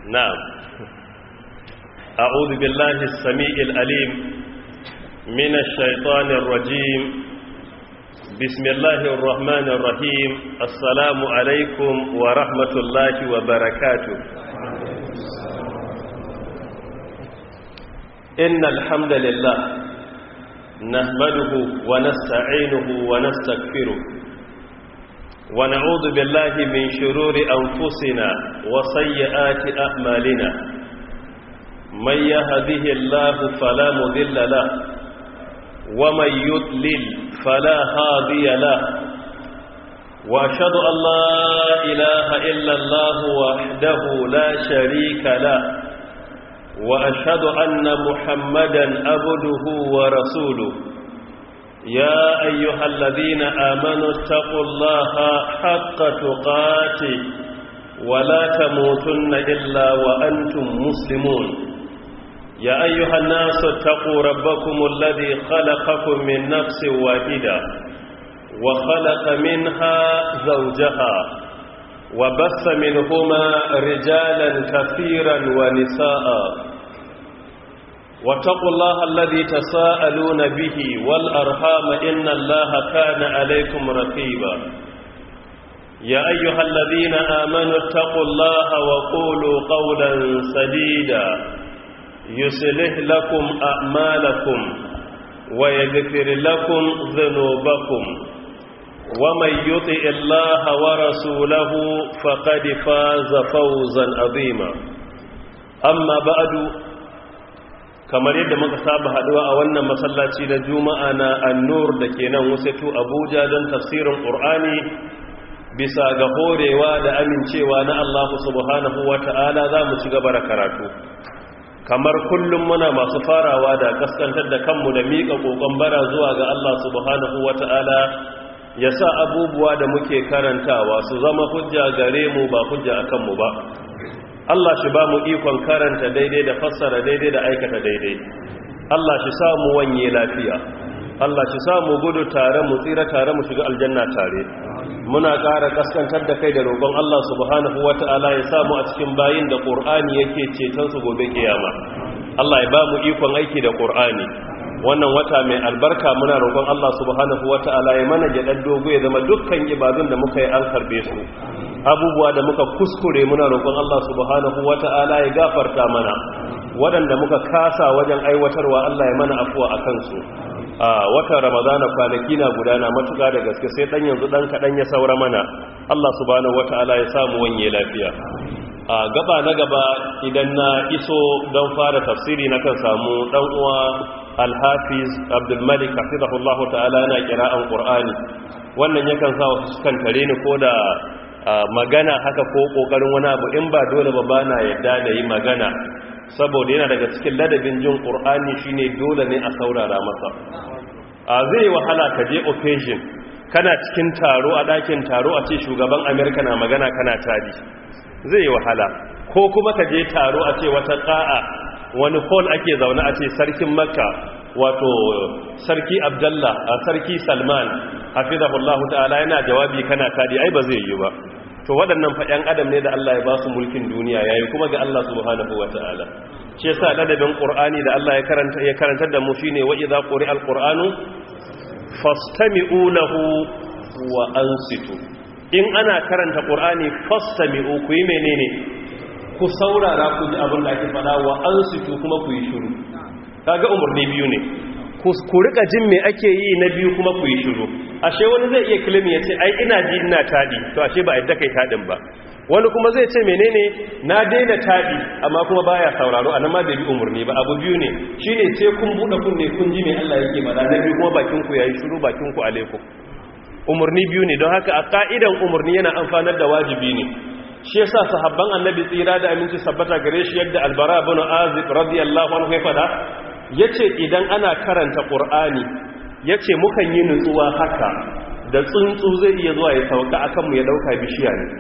نعم أعوذ بالله السميع الأليم من الشيطان الرجيم بسم الله الرحمن الرحيم السلام عليكم ورحمة الله وبركاته إن الحمد لله نحمده ونستعينه ونستغفره ونعوذ بالله من شرور أنفسنا وسيئات أعمالنا من يهده الله فلا مذل له ومن يضلل فلا هادي له وأشهد أن لا إله إلا الله وحده لا شريك له وأشهد أن محمدا عبده ورسوله يا أيها الذين آمنوا اتقوا الله حق تقاته ولا تموتن إلا وأنتم مسلمون يا أيها الناس اتقوا ربكم الذي خلقكم من نفس واحدة وخلق منها زوجها وبث منهما رجالا كثيرا ونساء واتقوا الله الذي تساءلون به والأرحام إن الله كان عليكم رقيبا يا أيها الذين آمنوا اتقوا الله وقولوا قولا سديدا يصلح لكم أعمالكم ويغفر لكم ذنوبكم ومن يطع الله ورسوله فقد فاز فوزا عظيما أما بعد kamar yadda muka saba haduwa a wannan masallaci na juma'a na annur da ke nan wasatu abuja don tafsirin ƙur'ani bisa ga horewa da amincewa na allahu subhanahu wa ta'ala za mu ci gaba da karatu kamar kullum muna masu farawa da kaskantar da kanmu da miƙa ƙoƙon bara zuwa ga allah subhanahu wa ta'ala ya sa abubuwa da muke karantawa su zama hujja gare mu ba hujja a kanmu ba Allah shi ba mu ikon karanta daidai da fassara daidai da aikata daidai Allah shi sa mu wanye lafiya Allah shi sa mu gudu tare mu tsira tare mu shiga aljanna tare muna ƙara kaskantar da kai da roƙon Allah subhanahu wata'ala ya samu a cikin bayin da Qur'ani yake ceton su gobe kiyama Allah ya ba mu ikon aiki da Qur'ani wannan wata mai albarka muna roƙon Allah subhanahu wata'ala ya mana jaɗar dogo ya zama dukkan ibadun da muka yi an karbe su abubuwa da muka kuskure muna roƙon Allah subhanahu wata'ala ya gafarta mana waɗanda muka kasa wajen aiwatarwa Allah ya mana afuwa a kansu a watan ramadana kwanaki na gudana matuƙa da gaske sai ɗan yanzu ɗan kaɗan ya saura mana Allah subhanahu wata'ala ya samu wanye lafiya a gaba na gaba idan na iso don fara tafsiri na kan samu ɗan uwa alhafiz abdulmalik hafizahullahu ta'ala yana kira'an qur'ani wannan yakan sa wasu kan tare ni ko da magana haka ko kokarin wani abu in ba dole ba bana yadda da yi magana saboda yana daga cikin ladabin jin qur'ani shine dole ne a saurara masa a zai wahala ka je occasion kana cikin taro a dakin taro a ce shugaban america na magana kana tadi zai wahala ko kuma ka je taro a ce wata qa'a wani hall ake zaune a ce sarkin makka wato sarki abdallah a sarki salman hafizahullahu ta'ala yana jawabi kana tadi ai ba zai yi ba to waɗannan fa ƴan adam ne da Allah ya ba su mulkin duniya yayi kuma ga Allah subhanahu wata'ala shi yasa ladabin qur'ani da Allah ya karanta ya karantar da mu shine wa idza quri'a alqur'anu fastami'u lahu wa ansitu in ana karanta qur'ani fastami'u ku yi menene ku saurara ku ji abin da ake faɗa wa ansitu kuma ku yi shiru kaga umarni biyu ne ku rika jin me ake yi na biyu kuma ku yi shiru ashe wani zai iya kilimi ya ce ai ina ji ina tadi to ashe ba yadda kai tadin ba wani kuma zai ce menene na daina tadi amma kuma baya sauraro anan ma bai bi umarni ba abu biyu ne shine sai kun bude kunne kun ji me Allah yake faɗa na biyu kuma bakin ku yayi shiru bakin ku alaikum umarni biyu ne don haka a ka'idan umarni yana amfanar da wajibi ne shi yasa sahabban annabi tsira da aminci sabbata gare shi yadda albara bin azib radiyallahu anhu ya fada yace idan ana karanta qur'ani yace mukan yi nutsuwa haka da tsuntsu zai iya zuwa ya sauka akan mu ya dauka bishiya ne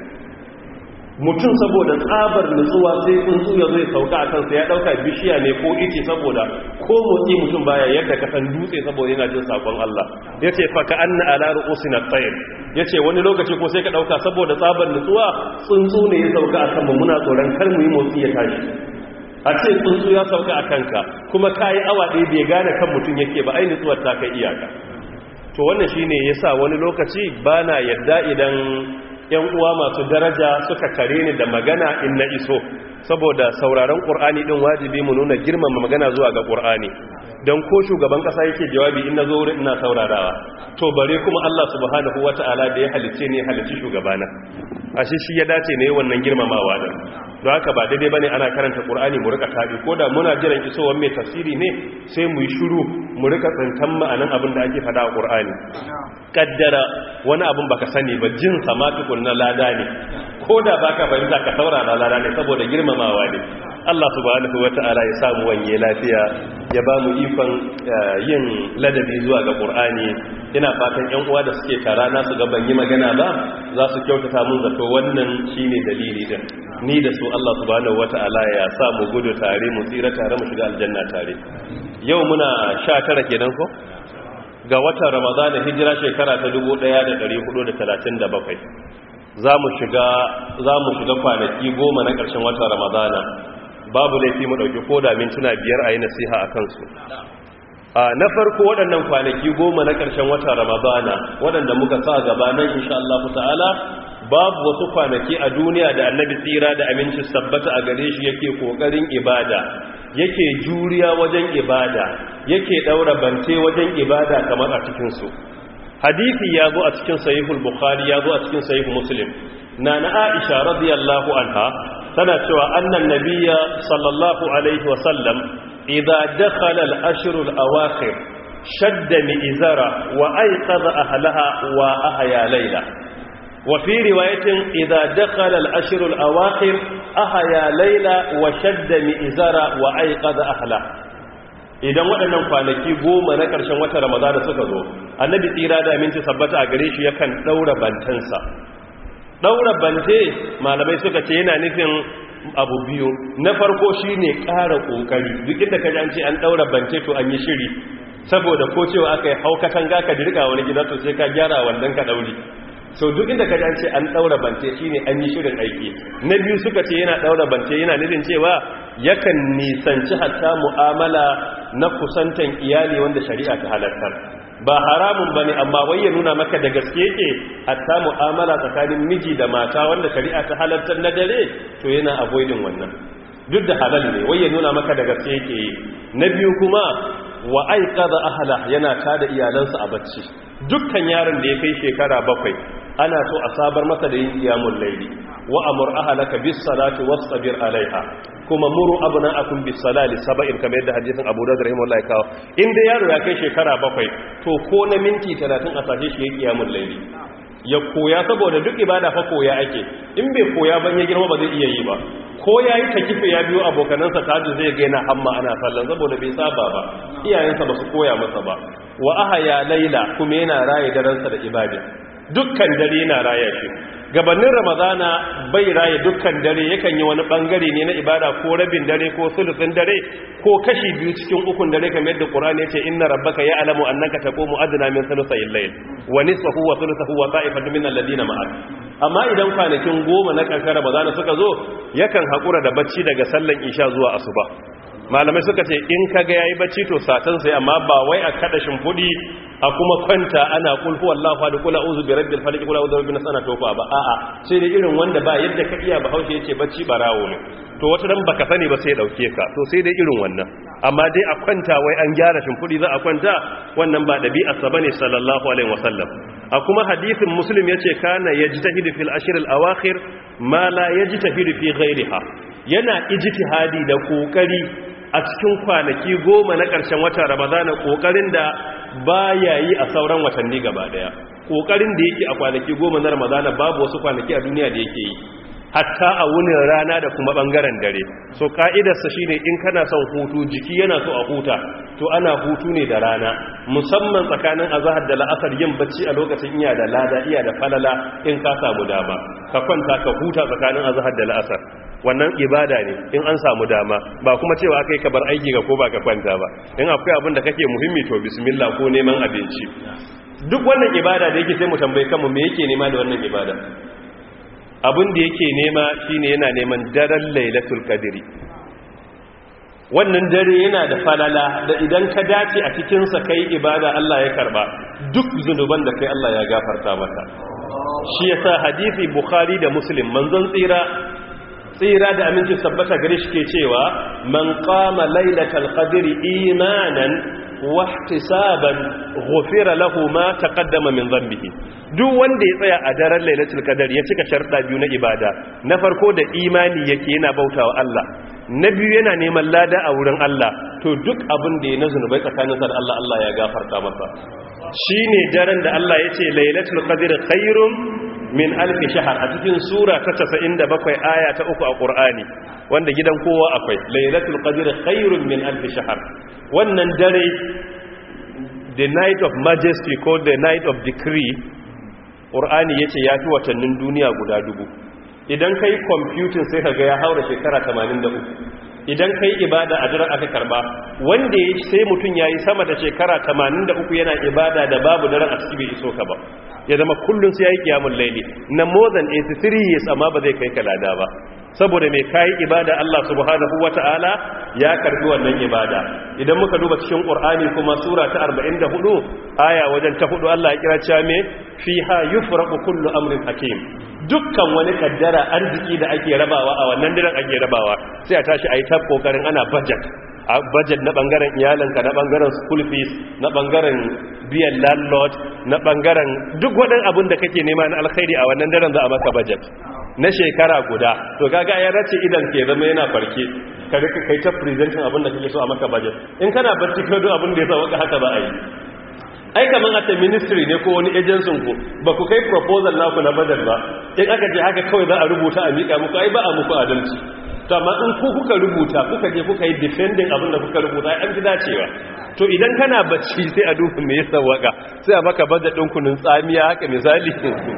mutum saboda tsabar nutsuwa sai tsuntsu ya zai sauka a kansa ya dauka bishiya ne ko ice saboda ko motsi mutum baya yadda ka san dutse saboda yana jin sakon Allah yace fa ka anna ala ru'usina tayr yace wani lokaci ko sai ka dauka saboda tsabar nutsuwa tsuntsu ne ya sauka akan mu muna tsoron kar mu yi motsi ya tashi a ce tsuntsu ya sauka a kanka kuma ka yi awa ɗaya bai gane kan mutum yake ba ai nutsuwar ta kai iyaka to wannan shine yasa wani lokaci bana yadda idan yan uwa masu daraja suka kare ni da magana in na iso saboda sauraron qur'ani din wajibi mu nuna girmama magana zuwa ga qur'ani dan ko shugaban kasa yake jawabi in nazo wurin ina saurarawa to bare kuma Allah subhanahu wataala da ya halice ne halici shugabana ashe shi ya dace ne wannan girmamawa din don haka ba daidai bane ana karanta qur'ani mu rika tabi ko da muna jiran isowar mai tafsiri ne sai mu yi shiru mu rika tsantan ma'anan abin da ake faɗa a qur'ani kaddara wani abin baka sani ba jin sama tukun na lada ne ko da baka fahimta ka saurara lada ne saboda girmamawa ne Allah subhanahu wata'ala ya samu wanye lafiya ya ba mu ikon yin ladabi zuwa ga qur'ani ina fatan yan uwa da suke tara na su ga ban yi magana ba za su kyautata mun zato wannan shine dalili din ni da su Allah subhanahu wata'ala ya sa mu gudu tare mu tsira tare mu shiga aljanna tare yau muna 19 kenan ko ga watan Ramadan hijira shekara ta 1437 za mu shiga za mu shiga kwanaki goma na ƙarshen watan Ramadana babu laifi mu dauki koda mintuna biyar a yi nasiha a kansu na farko waɗannan kwanaki goma na ƙarshen watan Ramadana waɗanda muka sa gaba nan insha Allah ta'ala babu wasu kwanaki a duniya da annabi tsira da aminci sabbata a gare shi yake kokarin ibada yake juriya wajen ibada yake daura bante wajen ibada kamar a cikin su hadisi ya zo a cikin sahihul bukhari ya zo a cikin sahihul muslim na na aisha radiyallahu anha tana cewa annan nabiyya sallallahu alaihi wa sallam idza dakhala al-ashr al-awakhir shadda mi'zara wa ayqadha ahlaha wa ahya layla وفي رواية إذا دخل الأشر الأواخر أحيا ليلة وشد مئزرا وأيقظ أهله idan waɗannan kwanaki goma na ƙarshen watan ramadana suka zo annabi tsira da aminci sabbata a gare shi yakan ɗaura bantansa ɗaura bante malamai suka ce yana nufin abu biyu na farko shi ne ƙara ƙoƙari duk inda ka ji an ce an ɗaura bante to an yi shiri saboda ko cewa aka yi haukatan ga ka dirka wani gida to sai ka gyara wannan ka ɗauri so duk inda ka ce an daura bante shine an yi shirin aiki na biyu suka ce yana daura bante yana nufin cewa yakan nisanci hatta mu'amala na kusantan iyali wanda shari'a ta halartar ba haramun bane amma wai ya nuna maka da gaske yake hatta mu'amala tsakanin miji da mata wanda shari'a ta halartar na dare to yana avoiding wannan duk da halal ne wai ya nuna maka da gaske yake na biyu kuma wa aiqadha ahla yana tada iyalansa a bacci dukkan yaron da ya kai shekara bakwai ana so a sabar masa da yin qiyamul layli wa amur ahlaka bis salati wasbir alaiha kuma muru abna'akum bis salati sab'in kamar yadda hadisin Abu Dawud rahimahullahi kawo inda yaro ya kai shekara bakwai to ko na minti 30 a sashe shi ya qiyamul layli ya koya saboda duk ibada fa koya ake in bai koya ban ya girma ba zai iya yi ba ko ya yi ta kife ya biyo abokanansa tajin zai gaina hamma ana sallan saboda bai saba ba iyayensa ba su koya masa ba wa aha ya laila kuma yana raye daransa da ibada dukkan dare yana raya shi gabanin ramadana bai raye dukkan dare yakan yi wani bangare ne na ibada ko rabin dare ko sulusin dare ko kashi biyu cikin ukun dare kamar yadda qur'ani yace inna rabbaka ya'lamu annaka taqumu adna min thuluthay al-layl wa nisfahu wa thuluthahu wa ta'ifatun min alladhina ma'ak amma idan kwanakin goma na ƙarshen ramadana suka zo yakan haƙura da bacci daga sallan isha zuwa asuba malamai suka ce in kaga yayi bacci to satan sai amma ba wai a kada shimfudi a kuma kwanta ana kul huwallahu ahad kul a'udhu bi rabbil falaq kul a'udhu bi nasana tofa ba a'a sai dai irin wanda ba yadda ka iya bahaushe yace bacci barawo ne to wata dan baka sani ba sai dauke ka to sai dai irin wannan amma dai a kwanta wai an gyara shimfudi za a kwanta wannan ba dabi'a sa bane sallallahu alaihi wasallam a kuma hadisin muslim yace kana yajtahidu fil ashr al awakhir ma la yajtahidu fi ghayriha yana ijtihadi da kokari a cikin kwanaki goma na ƙarshen watan ramadana ƙoƙarin da ba ya yi a sauran watanni gaba ɗaya ƙoƙarin da yake a kwanaki goma na ramadana babu wasu kwanaki a duniya da yake yi hatta a wunin rana da kuma ɓangaren dare so ƙa'idarsa shi ne in kana son hutu jiki yana so a huta to ana hutu ne da rana musamman tsakanin azahar da la'asar yin bacci a lokacin iya da lada iya da falala in ka samu dama ka kwanta ka huta tsakanin azahar da la'asar wannan ibada ne in an samu dama ba kuma cewa kai ka bar aiki ga ko ba ka kwanta ba in akwai abin da kake muhimmi to bismillah ko neman abinci duk wannan ibada da yake sai mu tambaye kanmu me yake nema da wannan ibada abin da yake nema shine yana neman daren lailatul qadri wannan dare yana da falala da idan ka dace a cikin sa kai ibada Allah ya karba duk zunuban da kai Allah ya gafarta maka shi yasa hadisi bukhari da muslim manzon tsira tsira da aminci sabbata gare shi ke cewa man qama lailatal qadri imanan wa ihtisaban ghufira lahu ma taqaddama min dhanbihi duk wanda ya tsaya a daren lailatul qadr ya cika sharda biyu na ibada na farko da imani yake yana bautawa Allah na biyu yana neman lada a wurin Allah to duk abin da ya na zunubai tsakaninsa da Allah Allah ya gafarta masa shine daren da Allah ya ce lailatul qadr khairum min alfi shahar a cikin sura ta 97 aya ta uku a Qur'ani wanda gidan kowa akwai lailatul qadr khairun min alfi shahar wannan dare the night of majesty ko the night of decree Qur'ani yace yafi watannin duniya guda dubu idan kai computing sai kaga ya haura shekara 83 idan kai ibada a daren aka karba wanda ya sai mutum yayi sama da shekara 83 yana ibada da babu daren a cikin bai iso ka ba ya zama kullum sai ya yi kiyamun laili na more than 83 years amma ba zai kai kalada ba saboda mai kayi ibada Allah subhanahu wata'ala ya karbi wannan ibada idan muka duba cikin Qur'ani kuma sura ta 44 aya wajen ta hudu Allah ya kira cewa me fiha yufraqu kullu amrin hakim dukkan wani kaddara arziki da ake rabawa a wannan diran ake rabawa sai a tashi ayi ta kokarin ana budget a budget na bangaren iyalanka na bangaren school fees na bangaren biyan landlord na bangaren duk waɗannan abin da kake nema na alkhairi a wannan daren za a maka budget na shekara guda to kaga ya race idan ke zama yana farke ka rika kai ta presenting abin da kake so a maka budget in kana barci ka duk abin da ya sa waka haka ba a yi ai kaman a ta ministry ne ko wani agency ku ba ku kai proposal naku na budget ba in aka je haka kawai za a rubuta a miƙa muku ai ba a muku adalci to amma in ku kuka rubuta kuka je kuka yi defending abin da kuka rubuta an ji dacewa to idan kana bacci sai a duba me yasa waka sai a maka budget din kunun tsamiya haka misali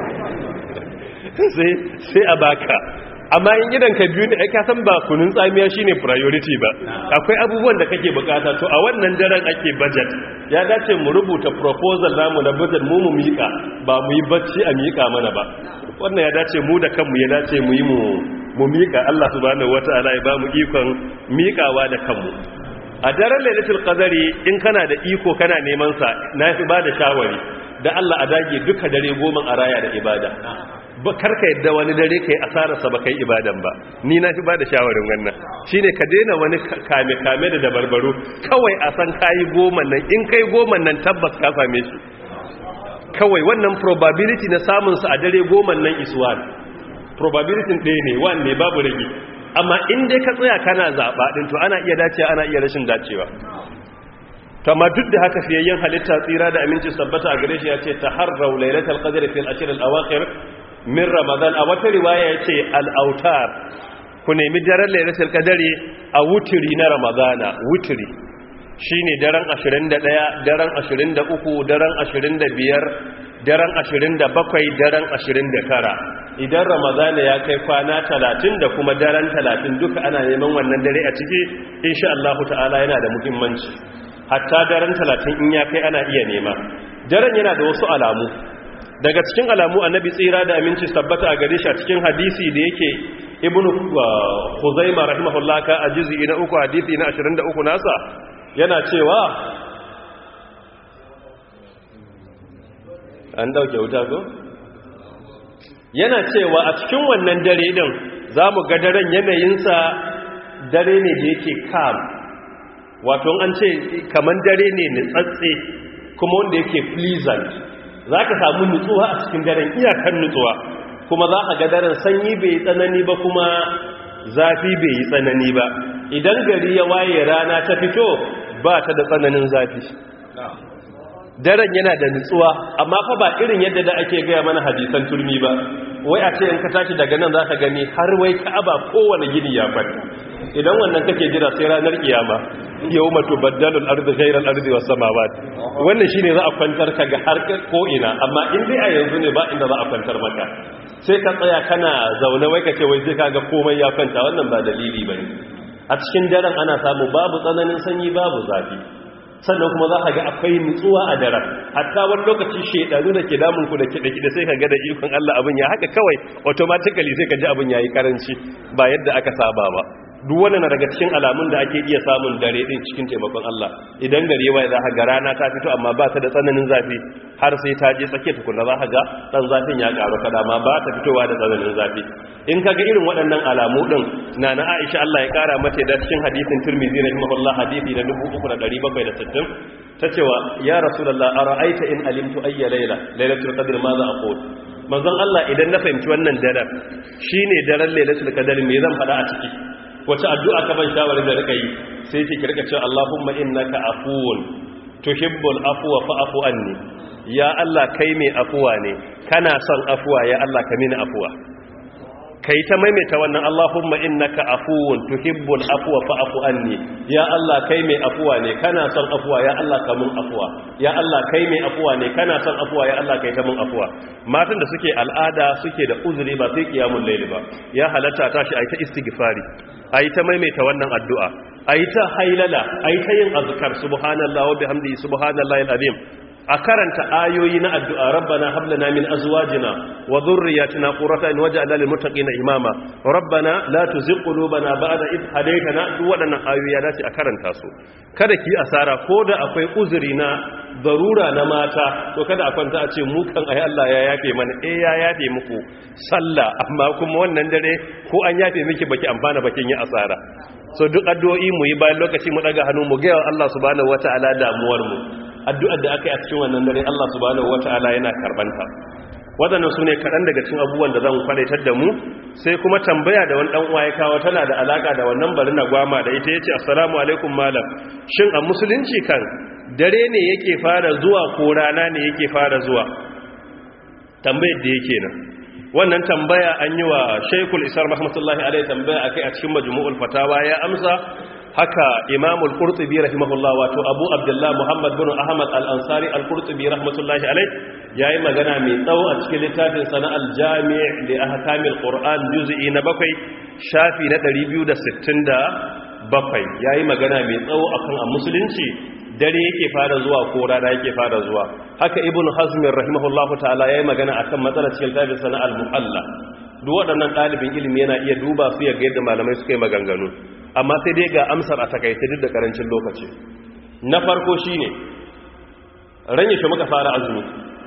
sai sai a baka amma in idan ka biyu ne ka san ba kunun tsamiya shine priority ba akwai abubuwan da kake bukata to a wannan daren ake budget ya dace mu rubuta proposal namu na budget mu mu mika ba mu yi bacci a mika mana ba wannan ya dace mu da kanmu ya dace mu yi mu mu mika Allah subhanahu wataala ya ba mu ikon mikawa da kanmu a daren lailatul qadari in kana da iko kana neman sa nafi ba da shawari da Allah a dage duka dare goma a raya da ibada ba karka yadda wani dare kai asararsa ba kai ibadan ba ni na fi ba da shawarin wannan shine ka daina wani kame-kame da dabarbaru kawai a san kayi goma nan in kai goma nan tabbas ka same shi kawai wannan probability na samunsa a dare goma nan is one probability ɗaya ne one ne babu rage amma in dai ka tsaya kana zaɓa ɗin to ana iya dacewa ana iya rashin dacewa kama duk da haka fiyayyen halitta tsira da aminci sabbata a gare shi ya ce ta harrau lailatul qadr fil ashr al awakhir min ramadan a wata riwaya ya ce al autar ku nemi daren lailatul qadr a wutiri na ramadana wutiri shine daren 21 daren 23 daren 25 daren 27 daren 29 idan ramadana ya kai kwana 30 da kuma daren 30 duka ana neman wannan dare a ciki insha Allah ta'ala yana da muhimmanci hatta daren talatin in ya kai ana iya nema daren yana da wasu alamu daga cikin alamu annabi tsira da aminci tabbata a gare shi a cikin hadisi da yake ibnu huzaima rahimahullah ka a juz'i na uku hadisi na 23 nasa yana cewa an dauke wuta ko yana cewa a cikin wannan dare din zamu ga daren yanayinsa dare ne da yake calm wato an ce kaman dare ne nutsatse kuma wanda yake pleasant za ka samu nutsuwa a cikin daren iyakan nutsuwa kuma za ka ga daren sanyi bai tsanani ba kuma zafi bai yi tsanani ba idan gari ya waye rana ta fito ba ta da tsananin zafi daren yana da nutsuwa amma fa ba irin yadda da ake gaya mana hadisan turmi ba wai a ce in ka tashi daga nan za ka gani har wai ka'aba kowane gini ya kwanta idan wannan kake jira sai ranar kiyama yau mato baddalul ardi ghairal ardi was samawat wannan shine za a kwantar ka ga har ko ina amma in dai a yanzu ne ba inda za a kwantar maka sai ka tsaya kana zaune wai ka ce wai zai kaga komai ya kwanta wannan ba dalili bane a cikin daren ana samu babu tsananin sanyi babu zafi sannan kuma za ka ga akwai nutsuwa a daren hatta wani lokaci shedanu da ke damun ku da kiɗe-kiɗe sai ka ga da ikon Allah abin ya haka kawai automatically sai ka ji abin yayi karanci ba yadda aka saba ba duk wannan na daga cikin alamun da ake iya samun dare din cikin taimakon Allah idan gare wai za ka ga rana ta fito amma ba ta da tsananin zafi har sai ta je tsakiyar tukunna za ka ga dan zafin ya karu kada ma ba ta fitowa da tsananin zafi in ka ga irin waɗannan alamu din na na Aisha Allah ya kara mata da cikin hadisin Tirmidhi rahimahullah hadisi na 3760 ta cewa ya rasulullah ara'aita in alimtu ayya layla laylatul qadr ma za aqul manzon Allah idan na fahimci wannan daren shine daren laylatul qadr me zan faɗa a ciki wace addu'a ka ban shawarar da rika yi sai ce ki rika cewa Allahumma innaka afuwun tuhibbul afwa fa'fu anni ya Allah kai mai afuwa ne kana son afuwa ya Allah ka mini afuwa kai ta maimaita wannan Allahumma innaka afuwun tuhibbul afwa fa'fu anni ya Allah kai mai afuwa ne kana son afuwa ya Allah ka mun afuwa ya Allah kai mai afuwa ne kana son afuwa ya Allah kai ta mun afuwa matan da suke al'ada suke da uzuri ba sai kiyamul layl ba ya halatta tashi ayi ta istighfari ayi ta maimaita wannan addu'a ayi ta hailala ayi ta yin azkar subhanallahi wa bihamdihi subhanallahi alazim a karanta ayoyi na addu'a rabbana hablana min azwajina wa dhurriyyatina qurrata in waj'alna lil muttaqina imama rabbana la tuzigh qulubana ba'da id hadaytana duk waɗannan ayoyi ya dace a karanta su kada ki asara ko da akwai uzuri na darura na mata to kada a kwanta a ce mu kan ayi Allah ya yafe mana eh ya yafe muku sallah amma kuma wannan dare ko an yafe miki baki amfana bakin yi asara so duk addu'o'i mu yi bayan lokaci mu daga hannu mu ga Allah subhanahu wataala damuwar mu addu'ar da aka yi a cikin wannan dare Allah subhanahu wata'ala yana karbanta waɗannan su ne kaɗan daga cikin abubuwan da zan kwalitar da mu sai kuma tambaya da wani ɗan uwa ya kawo tana da alaƙa da wannan bari na gwama da ita ya ce assalamu alaikum malam shin a musulunci kan dare ne yake fara zuwa ko rana ne yake fara zuwa tambayar da yake nan wannan tambaya an yi wa shaikul isar rahmatullahi alaihi tambaya akai a cikin majmu'ul fatawa ya amsa haka imamul qurtubi rahimahullah wato abu abdullah muhammad bin ahmad al-ansari al-qurtubi rahmatullahi alayh yayi magana mai tsawo a cikin littafin sana al-jami' li ahkamil qur'an juz'i na bakwai shafi na 267 yayi magana mai tsawo akan a musulunci dare yake fara zuwa ko rana yake fara zuwa haka ibnu hazm rahimahullahu ta'ala yayi magana akan matsalar cikin littafin sana al-muhalla duk waɗannan ɗalibin ilimi yana iya duba su ya ga yadda malamai suka yi maganganu amma sai dai ga amsar a takaice duk da karancin lokaci na farko shine ran yake muka fara azumi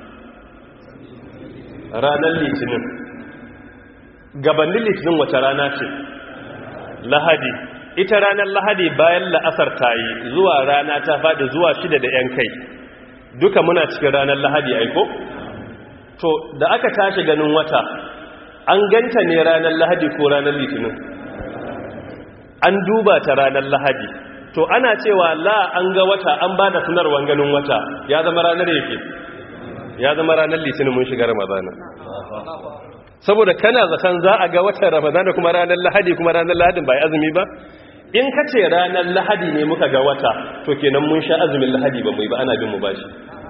ranar litinin gabanin litinin wace rana ce lahadi ita ranar lahadi bayan la'asar ta yi zuwa rana ta faɗi zuwa shida da 'yan kai duka muna cikin ranar lahadi aiko to da aka tashi ganin wata an ganta ne ranar lahadi ko ranar litinin an duba ta ranar lahadi to ana cewa la an ga wata an ba da sanarwar ganin wata ya zama ranar yake ya zama ranar litinin mun shiga ramadana saboda kana zaton za a ga watan ramadana kuma ranar lahadi kuma ranar lahadin ba azumi ba in ka ce ranar lahadi ne muka ga wata to kenan mun sha azumin lahadi ba mu yi ba ana bin mu bashi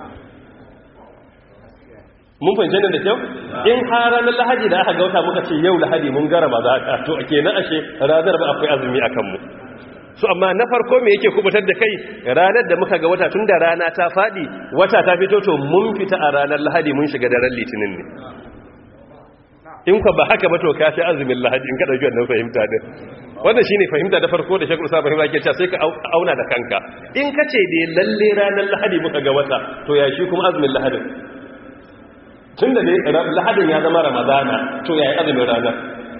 mun fahimci nan da kyau in har ranar lahadi da aka ga wata muka ce yau lahadi mun gara ba za a to kenan ashe ranar ba akwai azumi a kanmu su amma na farko me yake kubutar da kai ranar da muka ga wata tun da rana ta faɗi wata ta fito to mun fita a ranar lahadi mun shiga daren litinin ne in ka ba haka ba to ka fi azumin lahadi in ka ɗauki wannan fahimta din wannan shine fahimta da farko da shekul sabon ke cewa sai ka auna da kanka in ka ce dai lalle ranar lahadi muka ga wata to ya shi kuma azumin lahadin tun da lahadin ya zama ramadana to ya yi azumin ranar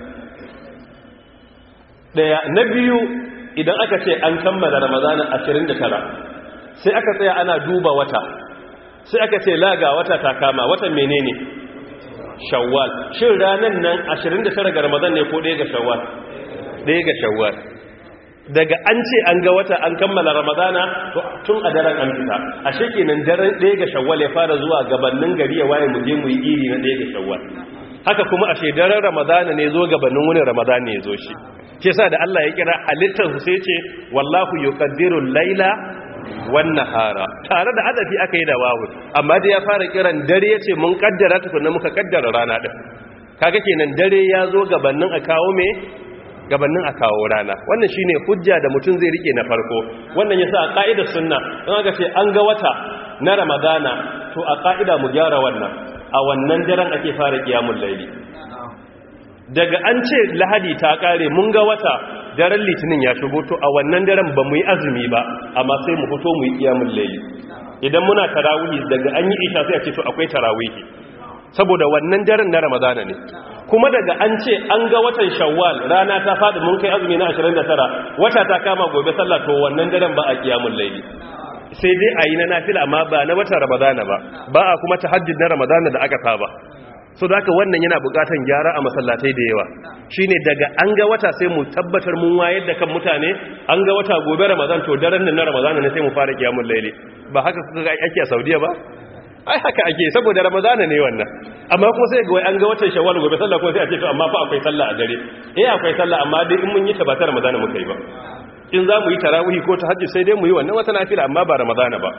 daya na biyu idan aka ce an kammala ramadana 29 sai aka tsaya ana duba wata sai aka ce laga wata ta kama watan menene shawwal shin ranar nan 29 ga ramadan ne ko ɗaya ga shawwal ɗaya ga shawwal daga an ce an ga wata an kammala ramadana tun a daren an fita a shekenan daren ɗaya ga shawwal ya fara zuwa gabanin gari ya waye mu je mu yi iri na ɗaya ga shawwal haka kuma a daren ramadana ne zo gabanin wani ramadana ne zo shi ke sa da Allah ya kira halittar su sai ce wallahu yuqaddiru laila wan nahara tare da adafi aka yi da wawu amma da ya fara kiran dare yace mun kaddara tukunna muka kaddara rana din kaga kenan dare ya zo gabanin a kawo me gabanin a kawo rana wannan shine hujja da mutum zai rike na farko wannan yasa a ka'idar sunna in aka ce an ga wata na ramadana to a ka'ida mu gyara wannan a wannan daren ake fara kiyamul laili daga an ce lahadi ta kare mun ga wata daren litinin ya shigo to a wannan daren ba mu yi azumi ba amma sai mu fito mu yi kiyamul laili idan muna tarawihi daga an yi isha sai a ce to akwai tarawihi saboda wannan daren na ramadana ne kuma daga an ce an ga watan shawwal rana ta faɗi mun kai azumi na 29 wata ta kama gobe sallah to wannan daren ba a kiyamul laili sai dai a yi na nafila amma ba na watan ramadana ba ba a kuma tahajjud na ramadana da aka saba so da haka wannan yana bukatan gyara a masallatai da yawa shine daga an ga wata sai mu tabbatar mun wayar da kan mutane an ga wata gobe ramadan to daren nan na ramadana ne sai mu fara kiyamul laili ba haka suka ga ake a saudiya ba ai haka ake saboda ramadana ne wannan amma kuma sai ga wai an ga watan shawwal gobe sallah ko sai a ce to amma fa akwai sallah a dare eh akwai sallah amma dai in mun yi ta ba ta ramadana muka yi ba in za mu yi tarawih ko tahajjud sai dai mu yi wannan wata nafila amma ba ramadana ba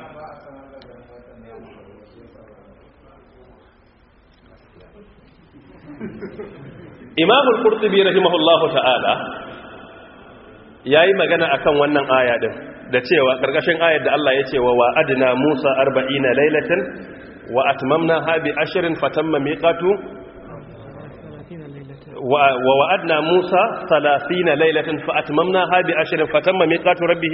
Imam al-Qurtubi rahimahullahu ta'ala yayi magana akan wannan aya din da cewa ƙarƙashin ayar da Allah ya ce wa wa'adna Musa 40 lailatan wa atmamna ha bi ashrin fatamma miqatu wa wa'adna Musa 30 lailatan fa atmamna ha bi ashrin fatamma miqatu rabbih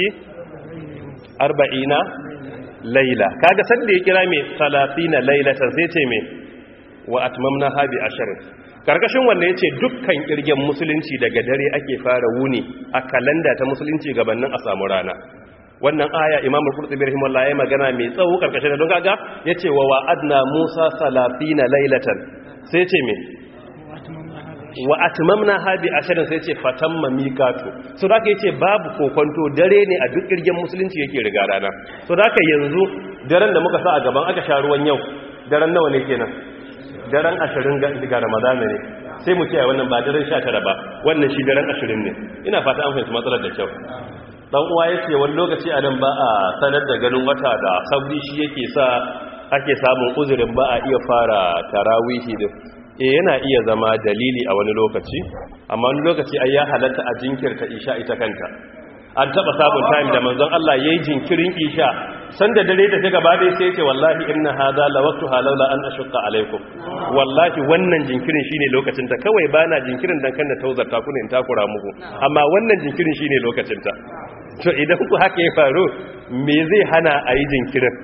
40 laila kaga san da ya kira me 30 lailatan sai ce me wa atmamna ha bi ashrin karkashin wanda ya ce dukkan kirgen musulunci daga dare ake fara wuni a kalanda ta musulunci gabanin a samu rana wannan aya imamul qurtubi rahimahullah ya magana mai tsawo karkashin da don kaga yace wa wa'adna musa 30 laylatan sai ce me wa atmamna habi ashirin sai ce fatamma miqatu so da yace babu kokonto dare ne a duk kirgen musulunci yake riga rana so da yanzu daren da muka sa a gaban aka sha ruwan yau daren nawa ne kenan daren ashirin ga ramadana ne sai mu ce a wannan ba daren sha tara ba wannan shi daren ashirin ne ina fata an fahimci matsalar da kyau dan uwa ya ce wani lokaci a nan ba a sanar da ganin wata da sauri shi yake sa ake samun uzurin ba a iya fara tarawihi din e yana iya zama dalili a wani lokaci amma wani lokaci ai ya halatta a jinkirta isha ita kanta an taba sabon time da manzon Allah yayi jinkirin isha sanda dare da ta gaba dai sai ce wallahi inna hadha la waqtu halawla an ashqa alaikum wallahi wannan jinkirin shine lokacin ta kawai bana jinkirin dan kan da tauzarta ku ne in takura muku amma wannan jinkirin shine lokacin ta to idan ku haka ya faru me zai hana a yi jinkirin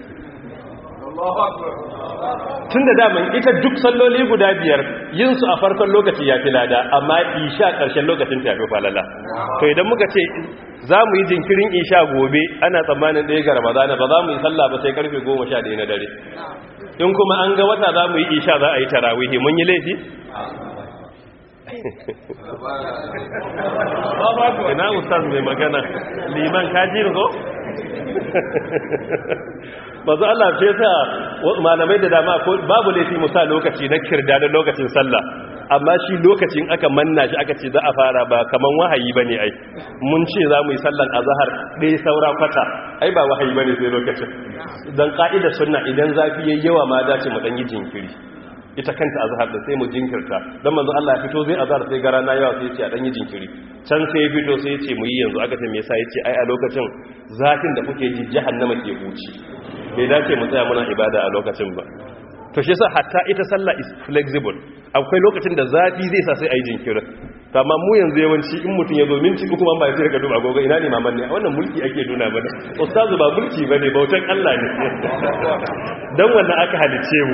tun da daman ita duk salloli guda biyar yin su a farkon lokaci ya fi lada amma isha ƙarshen lokacin ta fi falala to idan muka ce za mu yi jinkirin isha gobe ana tsammanin ɗaya ga ramadana ba za mu yi sallah ba sai karfe goma sha ɗaya na dare in kuma an ga wata za mu yi isha za a yi tarawihi mun yi laifi ina ustaz mai magana liman kaji ko mazu Allah ce sa malamai da dama babu laifi musa lokaci na kirda da lokacin sallah amma shi lokacin aka manna shi aka ce za a fara ba kaman wahayi bane ai mun ce za mu yi sallan azhar ɗaya saura kwata ai ba wahayi bane sai lokacin dan ka'idar sunna idan zafi yayi yawa ma dace mu dan yi jinkiri ita kanta azhar da sai mu jinkirta dan manzo Allah ya fito zai azhar sai gara na yawa sai ya ce a dan yi jinkiri can sai ya fito sai ya ce mu yi yanzu aka ce me yasa ya ce ai a lokacin zafin da kuke ji jahannama ke huci bai dace mu tsaya muna ibada a lokacin ba to shi yasa hatta ita sallah is flexible akwai lokacin da zafi zai sa sai ayi jinkirin amma mu yanzu yawanci in mutum ya zo minti uku man ba sai ka duba gogo ina ne maman ne wannan mulki ake nuna mana ustazu ba mulki bane bautan Allah ne dan wannan aka halice mu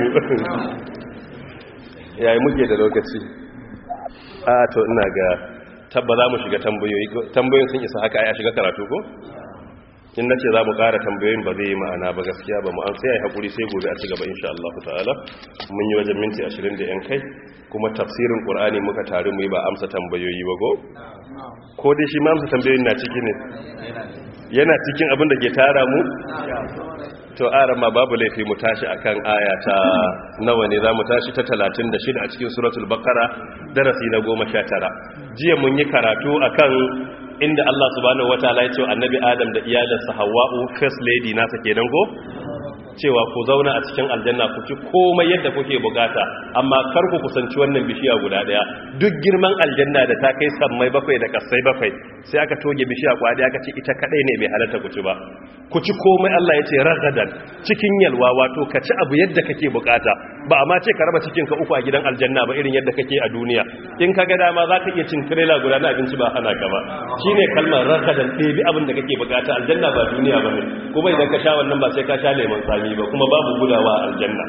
yayi muke da lokaci a to ina ga tabba za mu shiga tambayoyi tambayoyin sun isa haka ai a shiga karatu ko in na ce za mu ƙara tambayoyin ba zai yi ma'ana ba gaskiya ba mu an sai a haƙuri sai gobe a ci gaba insha Allah ta'ala mun yi wajen minti ashirin da yan kai kuma tafsirin ƙur'ani muka taru mu yi ba amsa tambayoyi ba go ko dai shi ma amsa tambayoyin na ciki ne yana cikin abin da ke tara mu to aran ma babu laifi mu tashi akan aya ta nawa ne za mu tashi ta 36 a cikin suratul baqara darasi na 19 jiya mun yi karatu akan inda Allah subhanahu wataala ya ce annabi Adam da iyalinsa Hawwa'u first lady nasa kenan go cewa ku zauna a cikin aljanna ku ci komai yadda kuke bukata amma kar ku kusanci wannan bishiya guda daya duk girman aljanna da ta kai sammai bakwai da kasai bakwai sai aka toge bishiya kwadi aka ce ita kadai ne bai halatta ku ci ba ku ci komai Allah ya ce ragadan cikin yalwa wato ka ci abu yadda kake bukata ba amma ce ka raba cikin ka uku a gidan aljanna ba irin yadda kake a duniya in ka ga dama za ka iya cin trailer guda na abinci ba hana ka ba shine kalmar ragadan ɗebi abin da kake bukata aljanna ba duniya ba ne kuma idan ka sha wannan ba sai ka sha lemon tsami ba kuma babu gudawa a aljanna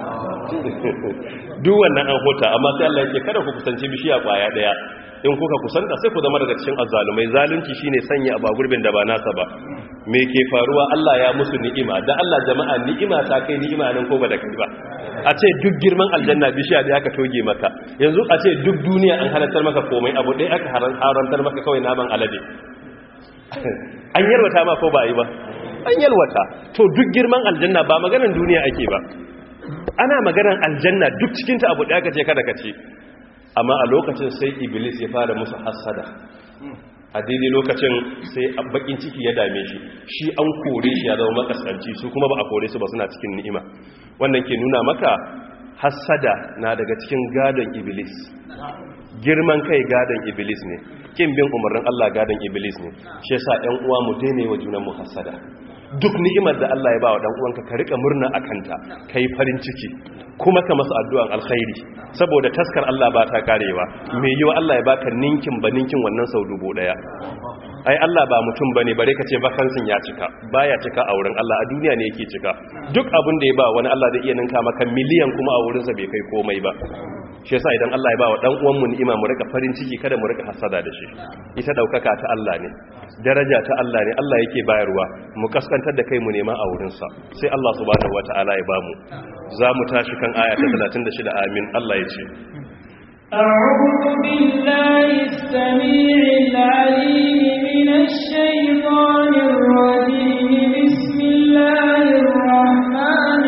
duk wannan an huta amma sai Allah yake kada ku kusanci bishiya kwaya daya in kuka kusanta sai ku zama daga cikin azzalumai zalunci shine sanya a gurbin da ba nasa ba me ke faruwa Allah ya musu ni'ima da Allah jama'a ni'ima ta kai ni'ima nan ko ba da kai ba a ce duk girman aljanna bishiya da aka toge maka yanzu a ce duk duniya an halartar maka komai abu ɗaya aka harantar maka kawai naman alade an yalwata ma ko ba yi ba an yalwata to duk girman aljanna ba maganan duniya ake ba ana maganan aljanna duk cikinta abu ɗaya ka ce kada ka ce amma a lokacin sai iblis ya fara musu hassada a daidai lokacin sai bakin ciki ya dame shi shi an kore shi ya zama makaskanci su kuma ba a kore su ba suna cikin ni'ima wannan ke nuna maka hassada na daga cikin gadon iblis girman kai gadon iblis ne kin bin umarnin Allah gadon iblis ne shi yasa ƴan uwa mu daina wa junan mu hassada duk ni'imar da Allah ya ba wa dan uwanka ka rika murna akanta kai farin ciki kuma ka masa addu'an alkhairi saboda taskar Allah ba ta karewa me yiwa Allah ya baka ninkin ba ninkin wannan sau dubu daya ai Allah ba mutum bane bare ka ce vakansin ya cika baya cika a wurin Allah a duniya ne yake cika duk abin da ya ba wani Allah zai iya ninka maka miliyan kuma a wurinsa bai kai komai ba shi yasa idan Allah ya ba wa dan uwan mu ni'ima mu rika farin ciki kada mu rika hasada da shi ita daukaka ta Allah ne daraja ta Allah ne Allah yake bayarwa mu kaskantar da kai mu nema a wurin sa sai Allah subhanahu wataala ya bamu za mu tashi kan aya ta 36 amin Allah ya ce أعوذ بالله السميع العليم من الشيطان الرجيم بسم الله الرحمن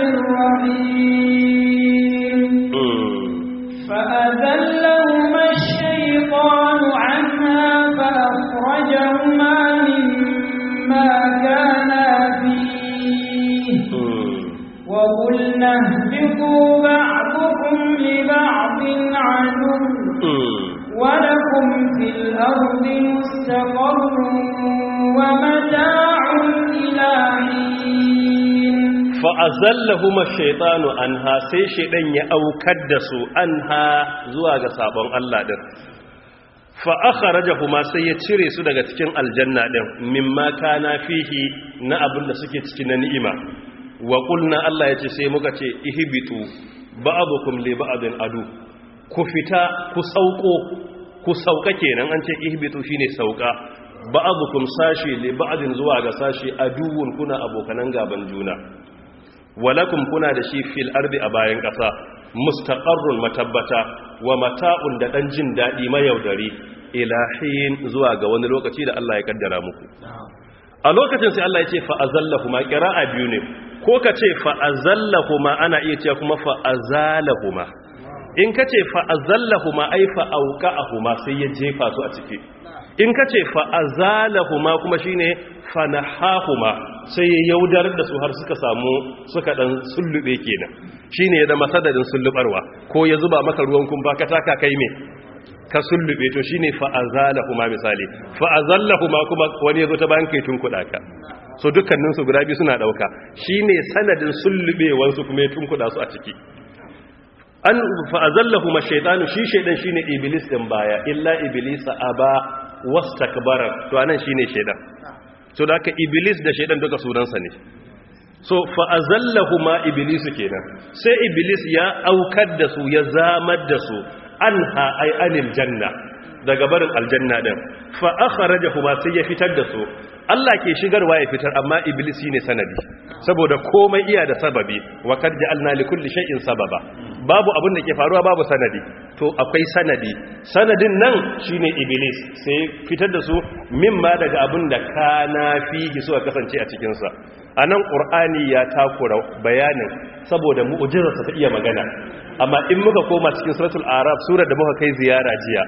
الرحيم فأذلهما الشيطان عنها فأخرجهما مما كانا فيه وقلنا اهبطوا بعضكم لبعض عدو ولكم في الأرض مستقر ومتاع إلى حين fa'azallahuma shaitanu an ha sai shaidan ya aukar da su an ha zuwa ga sabon Allah ɗin fa'akharajahuma sai ya cire su daga cikin aljanna ɗin mimma kana fihi na abin da suke ciki na ni'ima wa ƙulna Allah ya ce sai muka ce ihibitu ba'abukum li ba'adin adu ku fita ku sauko ku sauka kenan an ce ihibitu shine sauka ba'abukum sashi li ba'adin zuwa ga sashi aduwun kuna abokanan gaban juna walakum kuna da shi fil ardi a bayan ƙasa mustaqarrun matabbata wa mata'un da dan jin dadi mayaudari ilahin zuwa ga wani lokaci da Allah ya kaddara muku a lokacin sai Allah ya ce fa azallahuma qira'a biyu ne ko ka ce fa azallahuma ana iya cewa kuma fa azalahuma in ka ce fa azallahuma ai fa auqa'ahuma sai ya jefa su a ciki in ka ce fa azalahuma kuma shine fanahahuma sai ya yaudar da su har suka samu suka dan sullube kenan shine ya zama sadadin sullubarwa ko ya zuba maka ruwan kumfa ka taka kai me ka sullube to shine fa azalahuma misali fa azallahuma kuma wani yazo ta bayan kai tunkuda ka so dukkanin su guda biyu suna dauka shine sanadin sullubewan su kuma ya tunkuda su a ciki an fa azallahuma shaytanu shi shaydan shine iblis din baya illa iblisa aba wastakbara to anan shine shaydan so da aka iblis da shaidan duka sunansa ne so fa'azallahuma iblisu kenan sai iblis ya aukar da su ya zamar da su an ai anil janna daga barin aljanna din fa akhrajahuma sai ya fitar da su Allah ke shigarwa ya fitar amma iblis shine sanadi saboda komai iya da sababi wa kad ja'alna li kulli shay'in sababa babu abin da ke faruwa babu sanadi to akwai sanadi sanadin nan shine iblis sai fitar da su mimma daga abin da kana fihi suka kasance a cikin sa anan qur'ani ya takura bayanin saboda mu'jizarsa ta iya magana amma in muka koma cikin suratul araf surar da muka kai ziyara jiya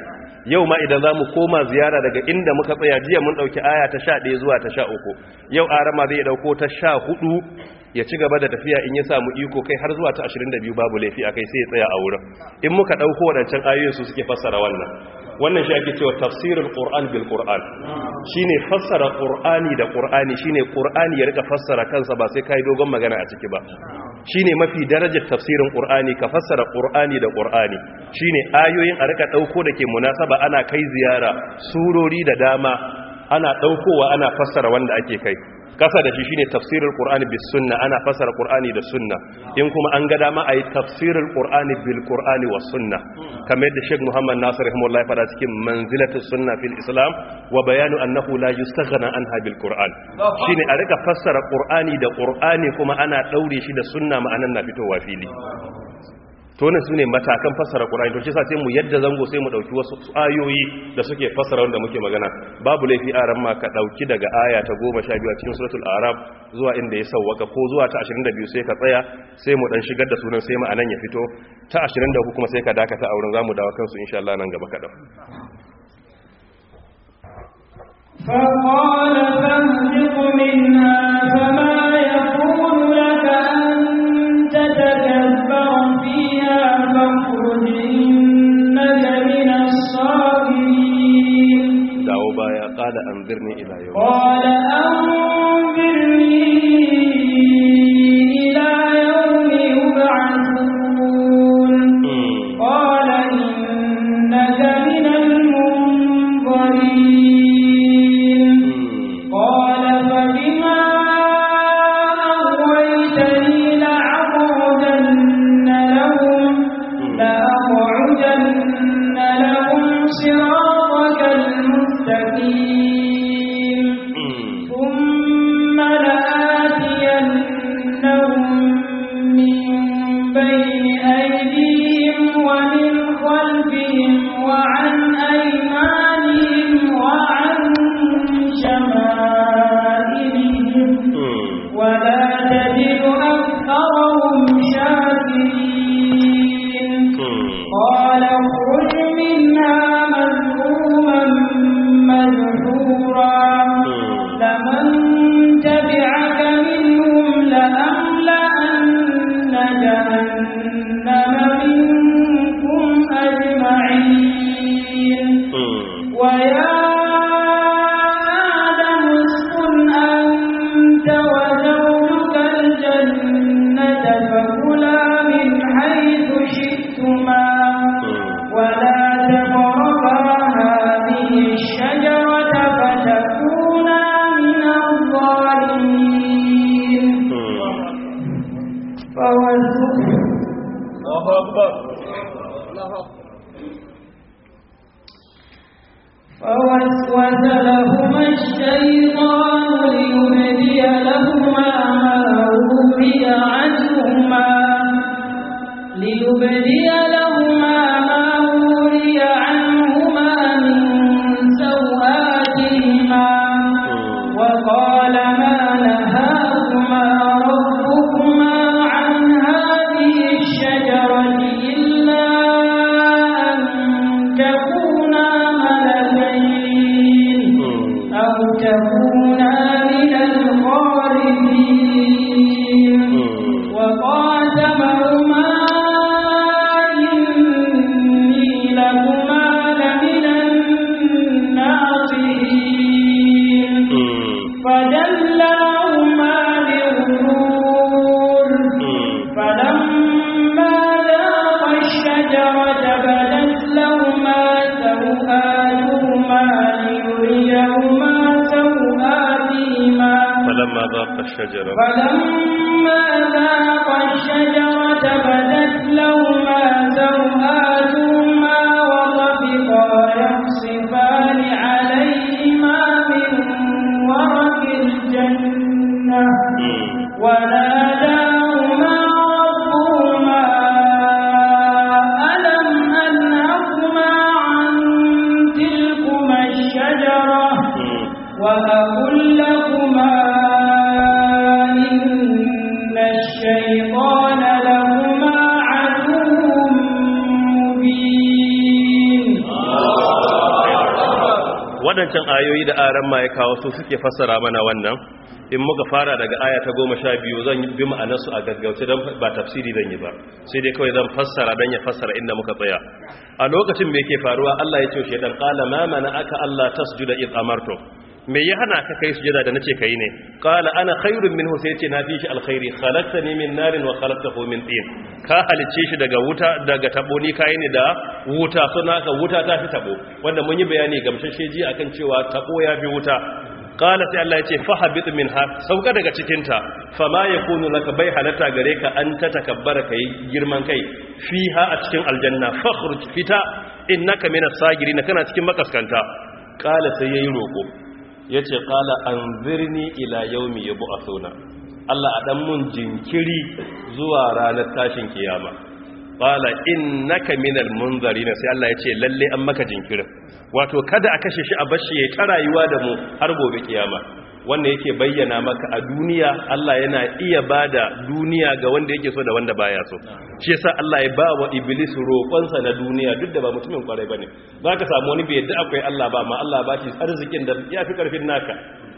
yau ma idan zamu koma ziyara daga inda muka tsaya jiya mun dauki aya ta 11 zuwa ta 13 yau arama zai dauko ta 14 ya ci gaba da tafiya in ya samu iko kai har zuwa ta 22 babu laifi akai sai ya tsaya a wurin in muka dauko wadancan ayoyin su suke fassara wannan wannan shi ake cewa tafsirul qur'an bil qur'an shine fassara qur'ani da qur'ani shine qur'ani ya rika fassara kansa ba sai kai dogon magana a ciki ba shine mafi darajar tafsirin qur'ani ka fassara qur'ani da qur'ani shine ayoyin a rika dauko dake munasaba ana kai ziyara surori da dama ana daukowa ana fassara wanda ake kai kasa da shi shine tafsirul qur'ani bis sunna ana fassara qur'ani da sunna in kuma an ga dama ayi tafsirul qur'ani bil qur'ani was sunna kamar yadda Sheikh Muhammad Nasir rahimahullah fada cikin manzilatus sunna fil islam wa bayanu annahu la yustaghna anha bil qur'an shine a rika fassara qur'ani da qur'ani kuma ana daure shi da sunna ma'anan na fitowa fili to ne sune matakan fassara Qur'ani to shi sa sai mu yadda zango sai mu dauki wasu ayoyi da suke fassara wanda muke magana babu laifi a ran ma ka dauki daga aya ta 12 a cikin suratul arab zuwa inda ya sawwaka ko zuwa ta 22 sai ka tsaya sai mu dan shigar da sunan sai ma'anan ya fito ta 23 kuma sai ka dakata a wurin zamu dawo kansu insha Allah nan gaba kadan فقال فاهبط منها فما يكون لك أن تتكبر فيها فاخرج إنك من الصاغرين dawo baya qala anzirni ila yawm قال أنظرني إلى يوم يبعثون قال إنك من المنظرين قال فبما أغويتني لأقعدن لهم لأقعدن لهم صراطك المستقيم ثم لآتينهم من بين أيديهم ومن خلفهم وعن أيمانهم وعن شمائلهم ولا تجد أكثرهم شاكرين قال اخرج منها مذءوما مدحورا لمن تبعك منهم لأملأن جهنم منكم أجمعين ويا آدم اسكن أنت وزوجك الجنة فكلا من حيث شئتما ولا تقربا هذه الشجرة فتكونا من الظالمين فوسوس فوسوس لهما الشيطان ليبدي لهما ما وري عنهما ليبدي لهما ما وري عنهما من سوآتهما وقال ما نهاكما ربكما عن هذه الشجرة إلا أن تكونا ملكين أو تكونا من الخالدين وقاسمهما إني لكما لمن الناصحين فدلاهما بغرور فلما ذاقا الشجرة بدت لهما سوآتهما ليريهما سوآتهما falamma dhaqa ash-shajara فلما ذاقا الشجرة بدت لهما سوآتهما وطفقا يخصفان عليهما من ورق الجنة وناداهما ربهما ألم أنهكما عن تلكما الشجرة وأقل لكما إن الشيطان لهما عدو مبين waɗancan ayoyi da aran ma ya kawo su suke fassara mana wannan in muka fara daga aya ta goma sha biyu zan bi ma'anarsu a gaggauce don ba tafsiri zan yi ba sai dai kawai zan fassara don ya fassara inda muka tsaya a lokacin me yake faruwa Allah ya ce shi dan qala ma mana aka Allah tasjuda id amartu me ya hana ka kai sujada da nace kai ne qala ana khairun minhu sai ce na fi shi alkhairi khalaqtani min narin wa khalaqtahu min tin ka halice shi daga wuta daga tabo ni kai ne da wuta suna ka wuta ta fi tabo wanda mun yi bayani gamsashe ji akan cewa tabo ya fi wuta qala sai Allah ya ce fahabit minha sauka daga cikin ta fama yakunu laka bai halatta gare ka an ta takabbara kai girman kai fiha a cikin aljanna fakhruj fita innaka minas sagirin kana cikin makaskanta qala sai yayi roko yace qala anzirni ila yawmi yub'athuna Allah a dan mun jinkiri zuwa ranar tashin kiyama qala innaka minal munzarin sai Allah yace lalle an maka jinkirin wato kada a kashe shi a bashi ya ta rayuwa da mu har gobe kiyama wanda yake bayyana maka a duniya Allah yana iya bada duniya ga wanda yake so da wanda baya so shi yasa Allah ya ba wa iblis roƙonsa na duniya duk da ba mutumin kwarai bane zaka samu wani bai yadda akwai Allah ba amma Allah ba shi arzikin da yafi karfin naka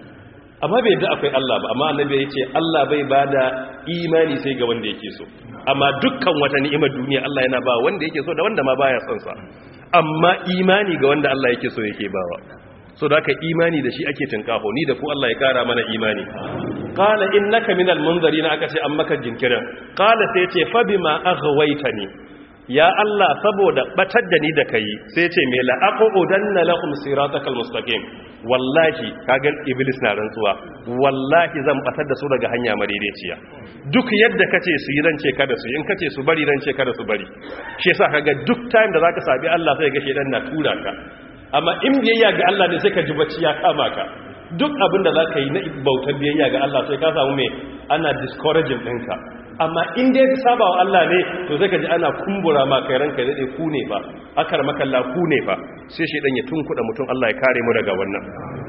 amma bai yadda akwai Allah ba amma annabi ya ce Allah bai bada imani sai ga wanda yake so amma dukkan wata ni'imar duniya Allah yana ba wanda yake so da wanda ma baya son sa amma imani ga wanda Allah yake so yake bawa so da ka imani da shi ake tinkaho ni da ku Allah ya kara mana imani qala innaka minal munzirin aka ce an maka jinkirin qala sai ce fa bima aghwaytani ya Allah saboda batar da ni da kai sai ce me la aqudanna lahum siratakal mustaqim wallahi kaga iblis na rantsuwa wallahi zan batar da su daga hanya madaidaiciya duk yadda kace su yi rance kada su in kace su bari rance kada su bari shi yasa kaga duk time da zaka sabi Allah sai ga shedan na tura ka amma in biyayya ga Allah ne sai ka ji bacci ya kama ka duk abin da za ka yi na bautar biyayya ga Allah sai ka samu mai ana discouraging ɗinka amma in dai ka saba wa Allah ne to sai ka ji ana kumbura ma kai ranka daɗe ku ne ba akar makalla ku ne ba sai shi ɗan ya tunkuɗa mutum Allah ya kare mu daga wannan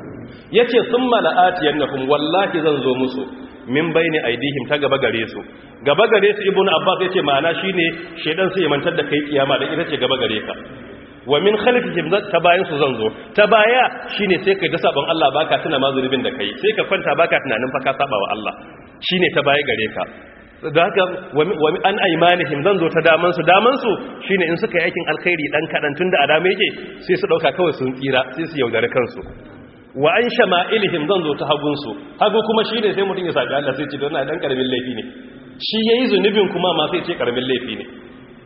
ya ce sun mala'ati yannahum wallahi zan zo musu min bayni aidihim ta gaba gare su gaba gare su ibnu abbas ya ce ma'ana shine shedan sai ya mantar da kai kiyama da ita ce gaba gare ka wa min khalfihim ta bayan su zan zo ta baya shine sai kai da sabon Allah baka tuna ma zunubin da kai sai ka kwanta baka tunanin fa ka saba wa Allah shine ta baya gare ka da haka wa an aymanihim zan zo ta daman su daman su shine in suka yi aikin alkhairi dan kadan tunda a dama yake sai su dauka kawai sun tsira sai su yaudare kansu wa an shama'ilihim zan zo ta hagun su hagu kuma shine sai mutun ya saka Allah sai ce don na dan karamin laifi ne shi yayi zunubin kuma ma sai ce karamin laifi ne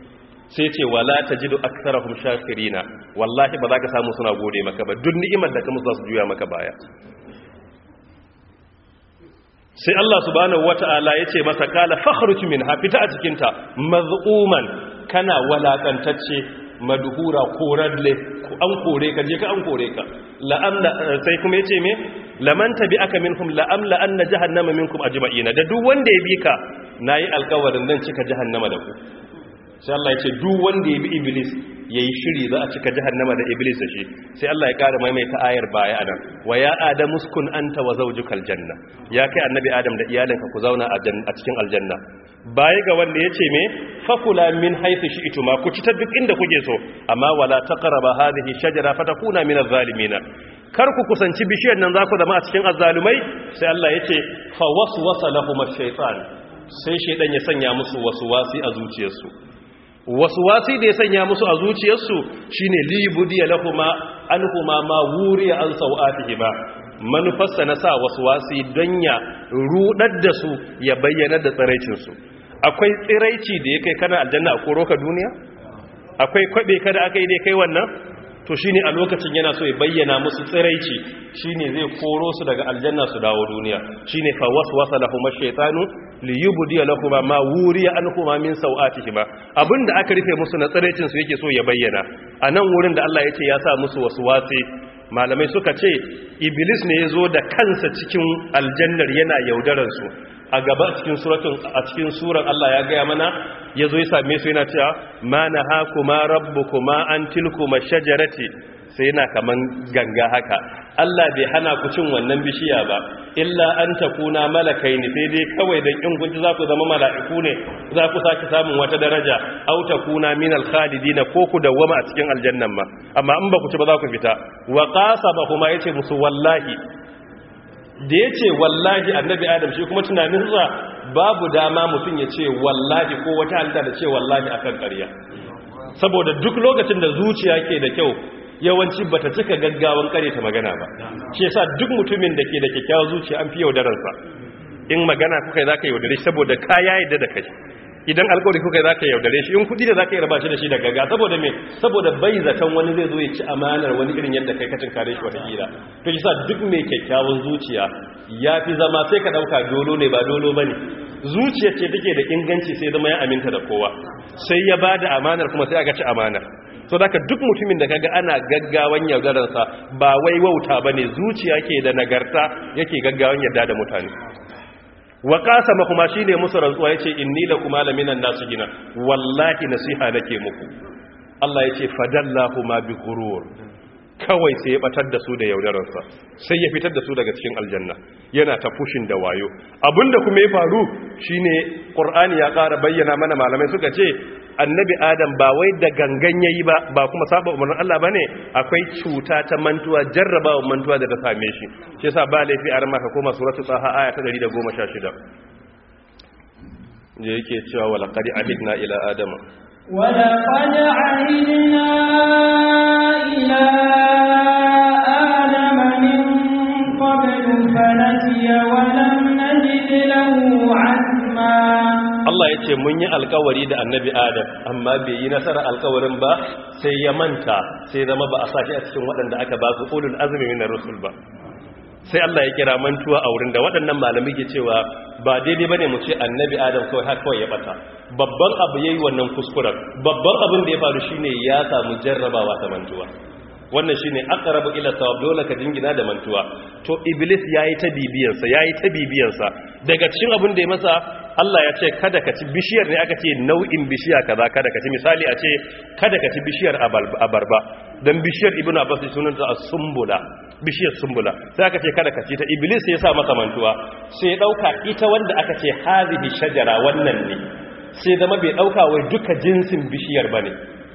sai ce wala tajidu aktsarahum shakirina wallahi ba za ka samu suna gode maka ba duk ni'imar da ka musu za su juya maka baya sai Allah subhanahu wata'ala ya ce masa kala fakhruj minha fita a cikin ta maz'uman kana walakantacce madhura koradle an kore ka je ka an kore ka la'amla sai kuma yace me laman tabi'aka minhum la'amla anna jahannama minkum ajma'ina da duk wanda ya bi ka nayi alƙawarin dan cika jahannama da ku sai Allah ya ce duk wanda ya bi iblis ya yi shiri za a cika jahannama da iblis da shi sai Allah ya ƙara maimaita ayar baya anan wa ya adamu uskun anta wa zawjukal janna ya kai annabi adam da iyalinka ku zauna a cikin aljanna baya ga wanda yace me fakula min haythu shi'tuma ku ci ta duk inda kuke so amma wala taqraba hadhihi shajara fatakuna min adh-dhalimin kar ku kusanci bishiyar nan za ku zama a cikin azzalumai sai Allah yace fa waswasa lahum ash-shaytan sai shaydan ya sanya musu waswasi a zuciyarsu wasu wasi da ya sanya musu a zuciyarsu shine libudiya lahuma anhuma ma wuriya an sau'atihi ba manufarsa na sa wasu wasi don ya rudar da su ya bayyana da tsiraicinsu akwai tsiraici da ya kai kana aljanna a koro ka duniya akwai kwabe kada aka yi da kai wannan to shine a lokacin yana so ya bayyana musu tsiraici shine zai koro su daga aljanna su dawo duniya shine fa waswasa lahum ash-shaytanu liyubdi lahum ma wuriya anhum min sawatihima abinda aka rufe musu na tsiraicin su yake so ya bayyana anan wurin da Allah yace ya sa musu waswasi malamai suka ce iblis ne yazo da kansa cikin aljannar yana yaudaran su a gaba cikin suratun a cikin surar Allah ya gaya mana yazo ya same su yana cewa ma nahakuma rabbukuma an tilkuma shajarati sai yana kaman ganga haka Allah bai hana ku cin wannan bishiya ba illa an takuna malakai ne sai dai kawai dan in kun za ku zama mala'iku ne za ku saki samun wata daraja aw takuna min al-khalidin ko ku dawwama a cikin aljannan ma amma in ba ku ci ba za ku fita wa qasaba kuma yace musu wallahi da yace wallahi annabi adam shi kuma tunaninsa babu dama mutum ya ce wallahi ko wata halitta da ce wallahi akan ƙarya saboda duk lokacin da zuciya ke da kyau yawanci bata cika gaggawan kare ta magana ba shi yasa duk mutumin da ke da kyakkyawar zuciya an fi yaudararsa in magana kuka za ka yaudare shi saboda kaya yadda da kai idan alkawari kuka za ka yaudare shi in kudi da za ka yi raba shi da shi da gaga saboda me saboda bai zaton wani zai zo ya ci amanar wani irin yadda kai kacin kare shi watakila to shi sa duk mai kyakkyawan zuciya ya fi zama sai ka ɗauka dolo ne ba dolo ba ne zuciyar ce take da inganci sai zama ya aminta da kowa sai ya ba da amanar kuma sai aka ci amanar so da duk mutumin da kaga ana gaggawan yaudararsa ba wai wauta ba ne zuciya ke da nagarta yake gaggawan yarda da mutane wa kasama kuma shine musu rantsuwa yace inni la kuma laminan nasu gina wallahi nasiha nake muku Allah yace fadallahu ma bi ghurur kawai sai ya batar da su da yaudararsa sai ya fitar da su daga cikin aljanna yana ta fushin da wayo abinda kuma ya faru shine qur'ani ya ƙara bayyana mana malamai suka ce annabi adam ba wai da gangan yayi ba ba kuma saba umarnin Allah bane akwai cuta ta mantuwa jarrabawa mantuwa da ta same shi shi yasa ba laifi a ramaka koma suratul taha aya ta 116 je yake cewa wala qad ahidna ila adama ولقد عهدنا إلى آدم من قبل فنسي ولم نجد له عزما Allah ya ce mun yi alkawari da annabi Adam amma bai yi nasara alkawarin ba sai ya manta sai zama ba a sashi a cikin waɗanda aka ba su ulul azumi min rusul ba sai Allah ya kira mantuwa a wurin da waɗannan malamai ke cewa ba daidai bane mu ce annabi Adam kawai har kawai ya bata babban abu yayi wannan kuskuren babban abin da ya faru shine ya samu jarrabawa ta mantuwa wannan shine aqrabu ila sawab dole ka jingina da mantuwa to iblis yayi ta bibiyansa yayi ta bibiyansa daga cikin abin da ya masa Allah ya ce kada ka ci bishiyar ne aka ce nau'in bishiya kaza kada ka ci misali a ce kada ka ci bishiyar abarba dan bishiyar ibnu abbas sunanta as-sumbula bishiyar sumbula sai aka ce kada ka ci ta iblis ya sa masa mantuwa sai ya dauka ita wanda aka ce hazihi shajara wannan ne sai zama bai dauka wai duka jinsin bishiyar bane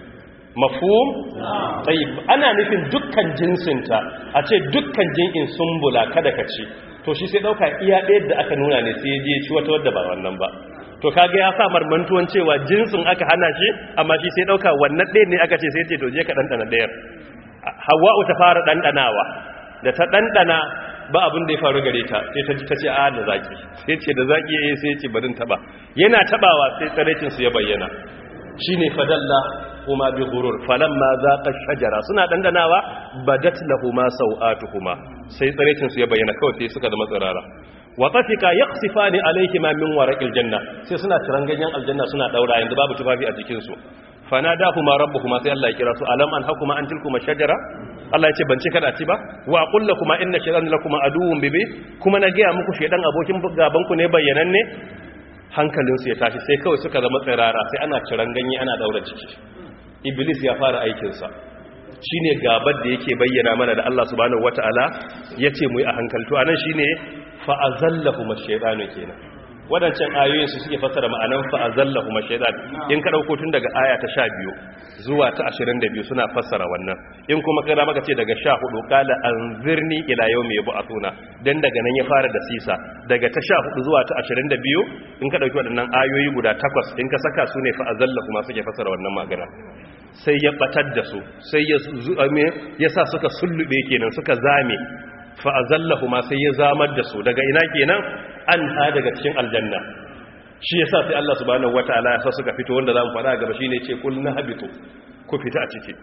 mafhum tayyib ana nufin dukkan jinsinta a ce dukkan jin'in sumbula kada ka ci to shi sai dauka iya ɗaya da aka nuna ne sai ya je ci wata wadda ba wannan ba to kaga ya sa marmantuwan cewa jinsin aka hana shi amma shi sai dauka wannan ɗaya ne aka ce sai ce to je ka ɗanɗana ɗayar hawa'u ta fara ɗanɗanawa da ta ɗanɗana ba abin da ya faru gare ta sai ta ji ta ce a da zaki sai ce da zaki ya sai ce barin taɓa yana taɓawa sai tsaraicinsu ya bayyana shine fadalla kuma bi ghurur falamma zaqa shajara suna dandanawa badat lahumu sawatuhuma sai tsarecin su ya bayyana kawai sai suka zama tsirara wa tafika yaqsifani alayhima min waraqil janna sai suna tiran ganyen aljanna suna daura yanzu babu tufafi a jikin su fanadahuma rabbuhuma sai Allah ya kira su alam an hakuma an tilkuma shajara Allah ya ce ban ce kada ci ba wa qul lakuma inna shaytana lakuma aduwwun bibi kuma na ga muku shedan abokin gaban ku ne bayyananne hankalinsu ya tashi sai kawai suka zama tsirara sai ana ciran ganye ana daura ciki iblis ya fara aikinsa shi ne gabar da yake bayyana mana da Allah subhanahu wata'ala ya ce mu yi a hankaltu a nan shi ne fa'azallahu mashaidanu kenan waɗancan ayoyin su suke fasara ma'anan fa'azallahu mashaidan in ka ɗauko tun daga aya ta sha biyu zuwa ta ashirin da biyu suna fassara wannan in kuma kada maka ce daga sha hudu kala an zirni ila yau mai bu'atuna dan daga nan ya fara da sisa daga ta sha hudu zuwa ta ashirin da biyu in ka ɗauki waɗannan ayoyi guda takwas in ka saka su ne fa'azallahu ma suke fassara wannan magana sai ya batar da su sai ya ya sa suka sullube kenan suka zame fa'azallahu ma sai ya zamar da su daga ina kenan an ha daga cikin aljanna shi yasa sai Allah subhanahu wataala ya sa suka fito wanda zamu fara gaba shine ce kul habitu ku fita a ciki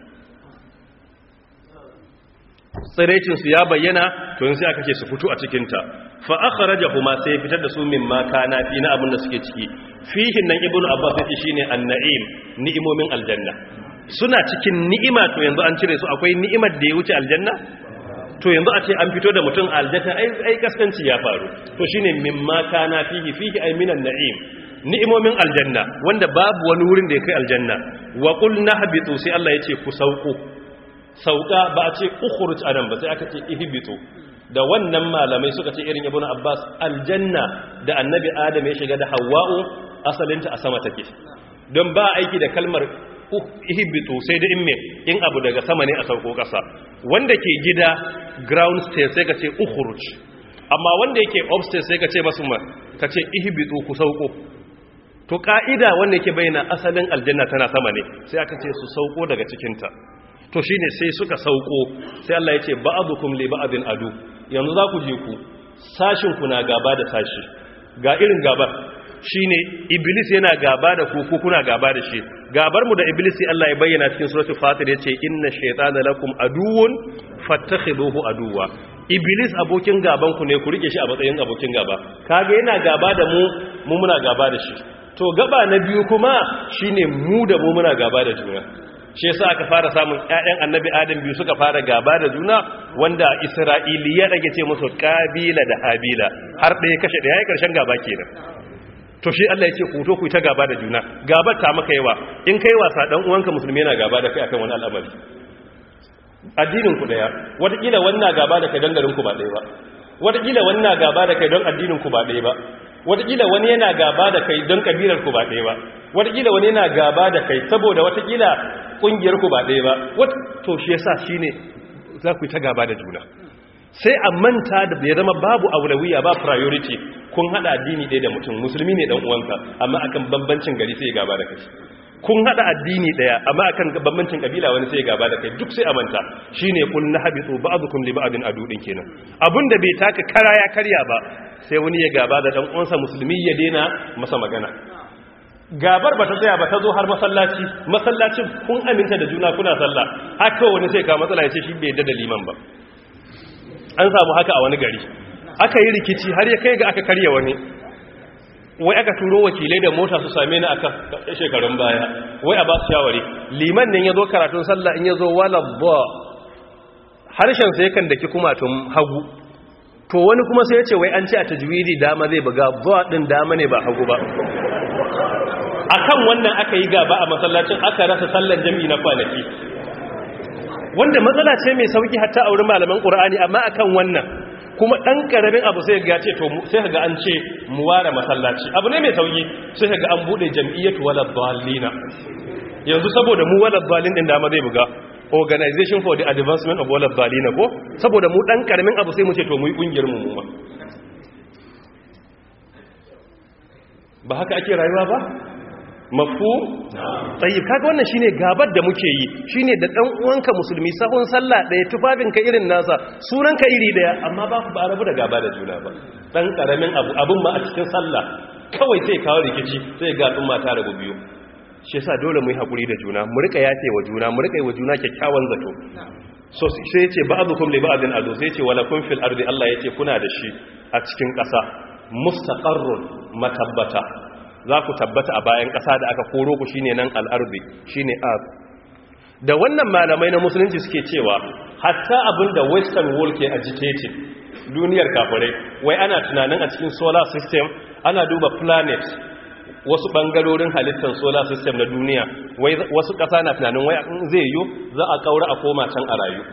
tsirecin su ya bayyana to yanzu aka ce su fito a cikin ta fa akhrajahuma sai fitar da su min ma kana fi na abin da suke ciki fihin nan ibnu abbas yace shine an-na'im ni'imomin aljanna suna cikin ni'ima to yanzu an cire su akwai ni'imar da ya wuce aljanna to yanzu a ce an fito da mutum aljanna ai ai kaskanci ya faru to shine mimma kana fihi fihi ay minan na'im ni'imomin aljanna wanda babu wani wurin da ya kai aljanna wa qul nahbitu sai Allah yace ku sauko sauka ba a ce ukhruj anan ba sai aka ce ihbitu da wannan malamai suka ce irin ibnu abbas aljanna da annabi adam ya shiga da hawwa'u asalinta a sama take don ba aiki da kalmar ihbitu sai da in me in abu daga sama ne a sauko kasa wanda ke gida ground stairs sai ka ce ukhruj amma wanda yake upstairs sai ka ce masu ma ka ce ihbitu ku sauko to ka'ida wanda yake bayyana asalin aljanna tana sama ne sai aka ce su sauko daga cikinta to shine sai suka sauko sai Allah ya ce ba'dukum li ba'din adu yanzu za ku je ku sashin ku na gaba da sashi ga irin gabar shine iblis yana gaba da ku ku kuna gaba da shi gabar mu da iblis sai Allah ya bayyana cikin suratul fatir yace inna shaytana lakum aduwwun fattakhiduhu aduwwa iblis abokin gaban ku ne ku rike shi a matsayin abokin gaba kage yana gaba da mu mu muna gaba da shi to gaba na biyu kuma shine mu da mu muna gaba da juna shi yasa aka fara samun ƴaƴan annabi adam biyu suka fara gaba da juna wanda isra'iliya rage ce musu kabila da habila har ɗaya kashe ɗaya ya karshen gaba kenan to shi Allah ya ce ku to ku ta gaba da juna gabar ta maka yawa in kai wasa dan uwanka musulmi yana gaba da kai akan wani al'amari addinin ku daya wataƙila wannan gaba da kai don garin ku ba ɗaya ba wataƙila wannan gaba da kai don addinin ku ba ɗaya ba wataƙila wani yana gaba da kai don kabilar ku ba ɗaya ba wataƙila wani yana gaba da kai saboda wataƙila ƙungiyar ku ba ɗaya ba to shi yasa shine za ku yi ta gaba da juna sai a manta da ya zama babu aulawiya ba priority kun hada addini ɗaya da mutum musulmi ne dan uwanka amma akan bambancin gari sai ya gaba da kai kun hada addini ɗaya amma akan bambancin kabila wani sai ya gaba da kai duk sai a manta shine kul nahabitu ba'dukum li ba'din adudin kenan abinda bai taka kara ya karya ba sai wani ya gaba da dan uwansa musulmi ya daina masa magana gabar ba ta tsaya ba ta zo har masallaci masallacin kun aminta da juna kuna sallah haka wani sai ka matsala ya ce shi bai yadda da liman ba an samu haka a wani gari aka yi rikici har ya kai ga aka karya wani wai aka turo wakilai da mota su same ni aka shekarun baya wai a ba su shawari liman nan ya zo karatun sallah in ya zo wala ba harshen sai kan daki kumatun hagu to wani kuma sai ya ce wai an ce a tajwidi dama zai buga ba din dama ne ba hagu ba akan wannan aka yi gaba a masallacin aka rasa sallan jami'i na kwanaki wanda matsala ce mai sauki hatta a wurin malaman qur'ani amma akan wannan kuma dan karamin abu sai ga ce to sai ga an ce mu ware masallaci abu ne mai sauki sai ga an bude jam'iyyatu wala dallina yanzu saboda mu wala dallin din dama zai buga organization for the advancement of wala dallina ko saboda mu dan karamin abu sai mu ce to mu yi kungiyar mu mu ba haka ake rayuwa ba mafu tsayi kaga wannan shine gabar da muke yi shine da dan uwanka musulmi sahun sallah daya tufafinka irin nasa sunanka iri daya amma ba ba rabu da gaba da juna ba dan karamin abu abun ma a cikin sallah kawai sai kawo rikici sai ga al'umma ta rabu biyu shi yasa dole mu yi hakuri da juna mu rika yafe wa juna mu rika yi wa juna kyakkyawan zato so sai yace ba'dukum li ba'din adu sai yace wala kun fil ardi Allah yace kuna da shi a cikin ƙasa mustaqarrun matabbata za ku tabbata a bayan ƙasa da aka koro ku shine nan al'arzi shine earth da wannan malamai na musulunci suke cewa hatta abin da western world ke agitating duniyar kafirai wai ana tunanin a cikin solar system ana duba planet wasu bangarorin halittar solar system na duniya wai wasu ƙasa na tunanin wai zai yi za a kaura a koma can a rayu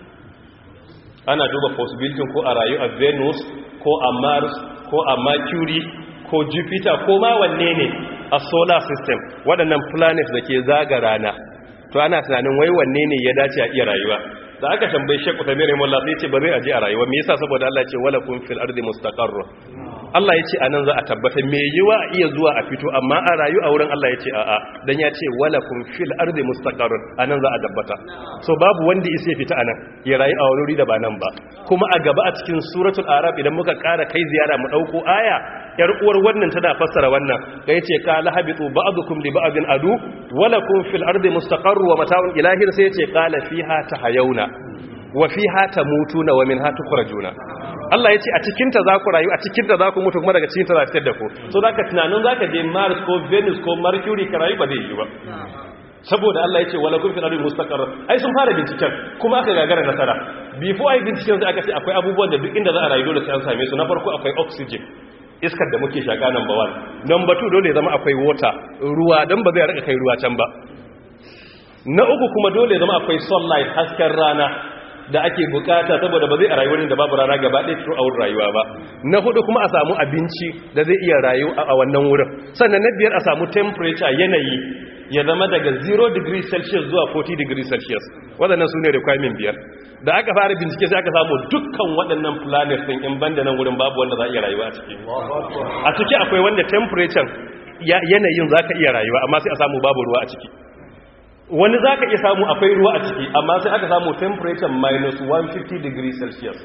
ana duba possibility ko a rayu a venus ko a mars ko a mercury ko jupiter ko ma wanne ne a solar system waɗannan planet da ke zaga rana to ana tunanin wai wanne ne ya dace a iya rayuwa da aka tambayi Sheikh Uthaymeen rahimahullah sai ce ba zai aje a rayuwa me yasa saboda Allah ya ce wala kun fil ardi mustaqarr Allah ya ce anan za a tabbata me yiwa a iya zuwa a fito amma a rayu a wurin Allah ya ce a'a dan ya ce wala kun fil ardi mustaqarr anan za a tabbata so babu wanda isa ya fita anan ya rayu a wuri da ba nan ba kuma a gaba a cikin suratul arab idan muka ƙara kai ziyara mu dauko aya yar uwar wannan tana fassara wannan da yace ka lahabitu ba'dukum li ba'din adu wala kun fil ardi mustaqarr wa mata'un ilahin sai yace qala fiha tahayuna wa fiha tamutuna wa minha tukhrajuna Allah yace a cikin ta za ku rayu a cikin ta za ku mutu kuma daga cikin ta za fitar da ku so zaka tunanin zaka je Mars ko Venus ko Mercury ka rayu ba zai yi ba saboda Allah yace wala kun fil ardi mustaqarr ai sun fara binciken kuma aka gagara nasara before ai binciken sai aka ce akwai abubuwan da duk inda za a rayu dole sai an same su na farko akwai oxygen iskar da muke shaka number one number two dole ya zama akwai water ruwa don ba zai rika kai ruwa can ba na uku kuma dole zama akwai sunlight hasken rana da ake bukata saboda ba zai a rayuwar da babu rana gaba ɗaya throughout rayuwa ba na hudu kuma a samu abinci da zai iya rayu a wannan wurin sannan na biyar a samu temperature yanayi ya zama daga 0 degree celsius zuwa 40 degree celsius waɗannan su ne requirement biyar da aka fara bincike sai aka samu dukkan waɗannan planet ɗin in banda nan wurin babu wanda za a iya rayuwa a ciki a ciki akwai wanda temperature yanayin za ka iya rayuwa amma sai a samu babu ruwa a ciki wani za ka iya samu akwai ruwa a ciki amma sai aka samu temperature minus 150 degree celsius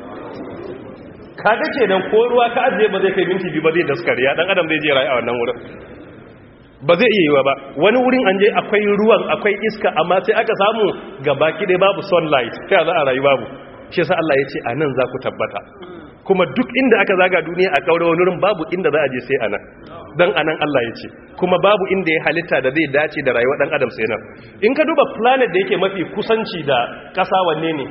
kaga ke nan ko ruwa ka ajiye ba zai kai minti biyu ba zai daskare ya dan adam zai je rayu a wannan wurin ba zai iya yiwa ba wani wurin an je akwai ruwan akwai iska amma sai aka samu gabaki dai babu sunlight sai za a rayu babu shi yasa Allah ya ce a nan za ku tabbata kuma duk inda aka zaga duniya a kaura wani wurin babu inda za a je sai anan dan anan Allah ya ce kuma babu inda ya halitta da zai dace da rayuwar dan adam sai nan in ka duba planet da yake mafi kusanci da kasa wanne ne